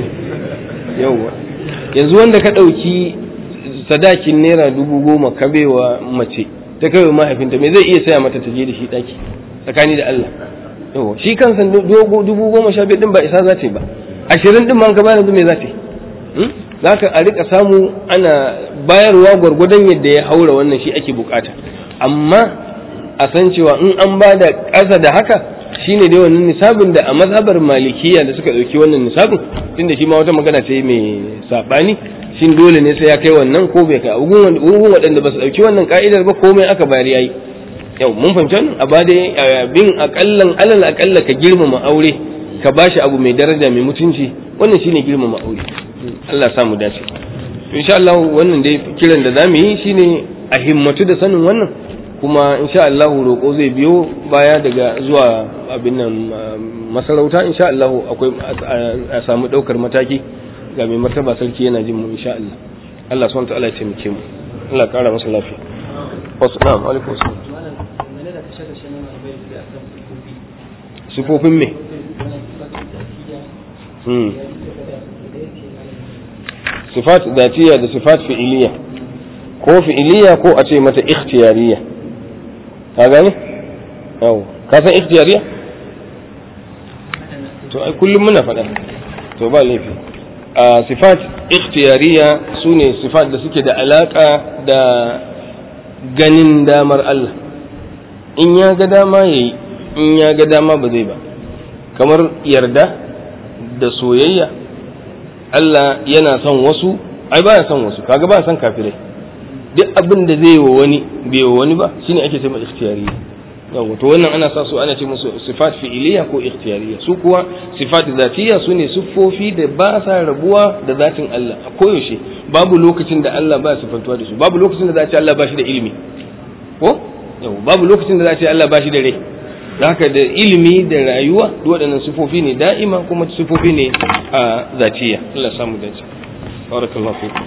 yauwa yanzu wanda ka ɗauki sadakin naira dubu goma ka baiwa mace ta kai mahaifinta me zai iya saya mata ta je da shi ɗaki tsakani da Allah yauwa shi kansa dogo dubu goma sha biyar din ba isa za ta yi ba ashirin din ma ka bayar yanzu me za ta yi za ka a rika samu ana bayarwa gwargwadon yadda ya haura wannan shi ake bukata amma a san cewa in an ba da ƙasa da haka shine dai wannan nisabin da a mazhabar malikiya da suka ɗauki wannan nisabin tunda shi ma wata magana ce mai saɓani shin dole ne sai ya kai wannan ko bai kai ugun waɗanda ba su ɗauki wannan ka'idar ba komai aka bayar yayi yau mun fahimci wannan a ba dai bin akallan alal akalla ka girmama aure ka bashi abu mai daraja mai mutunci wannan shine girmama aure Allah samu dace insha Allah wannan dai kiran da zamu yi shine a himmatu da sanin wannan kuma insha Allah roƙo zai biyo baya daga zuwa abin nan masarauta insha Allah akwai a samu ɗaukar mataki ga mai martaba sarki yana jin mu insha Allah Allah subhanahu wa ta'ala ya taimake mu Allah ƙara masa lafiya wasu na'am alaikum assalam sifofin me sifat zatiya da sifat fi'iliya ko fi'iliya ko a ce mata ikhtiyariya ka gane yau ka san ikhtiyariya to ai kullum muna faɗa to ba laifi a sifat ikhtiyariya su ne sifat da suke da alaƙa da ganin damar Allah in ya ga dama ya yi in ya ga dama ba zai ba kamar yarda da soyayya Allah yana son wasu ai ba son wasu kaga ba son kafirai duk abin da zai wa wani bai wa wani ba shine ake cewa ikhtiyariya yawa to wannan ana sa su ana ce musu sifat fi'iliya ko ikhtiyariya su kuwa sifat zatiya su ne siffofi da ba sa rabuwa da zatin Allah a koyaushe babu lokacin da Allah ba sifantuwa da su babu lokacin da za a ce Allah ba shi da ilimi ko yawa babu lokacin da za a ce Allah ba shi da rai haka da ilimi da rayuwa waɗannan sifofi ne da'ima kuma sifofi ne a zatiya Allah samu dace barakallahu fikum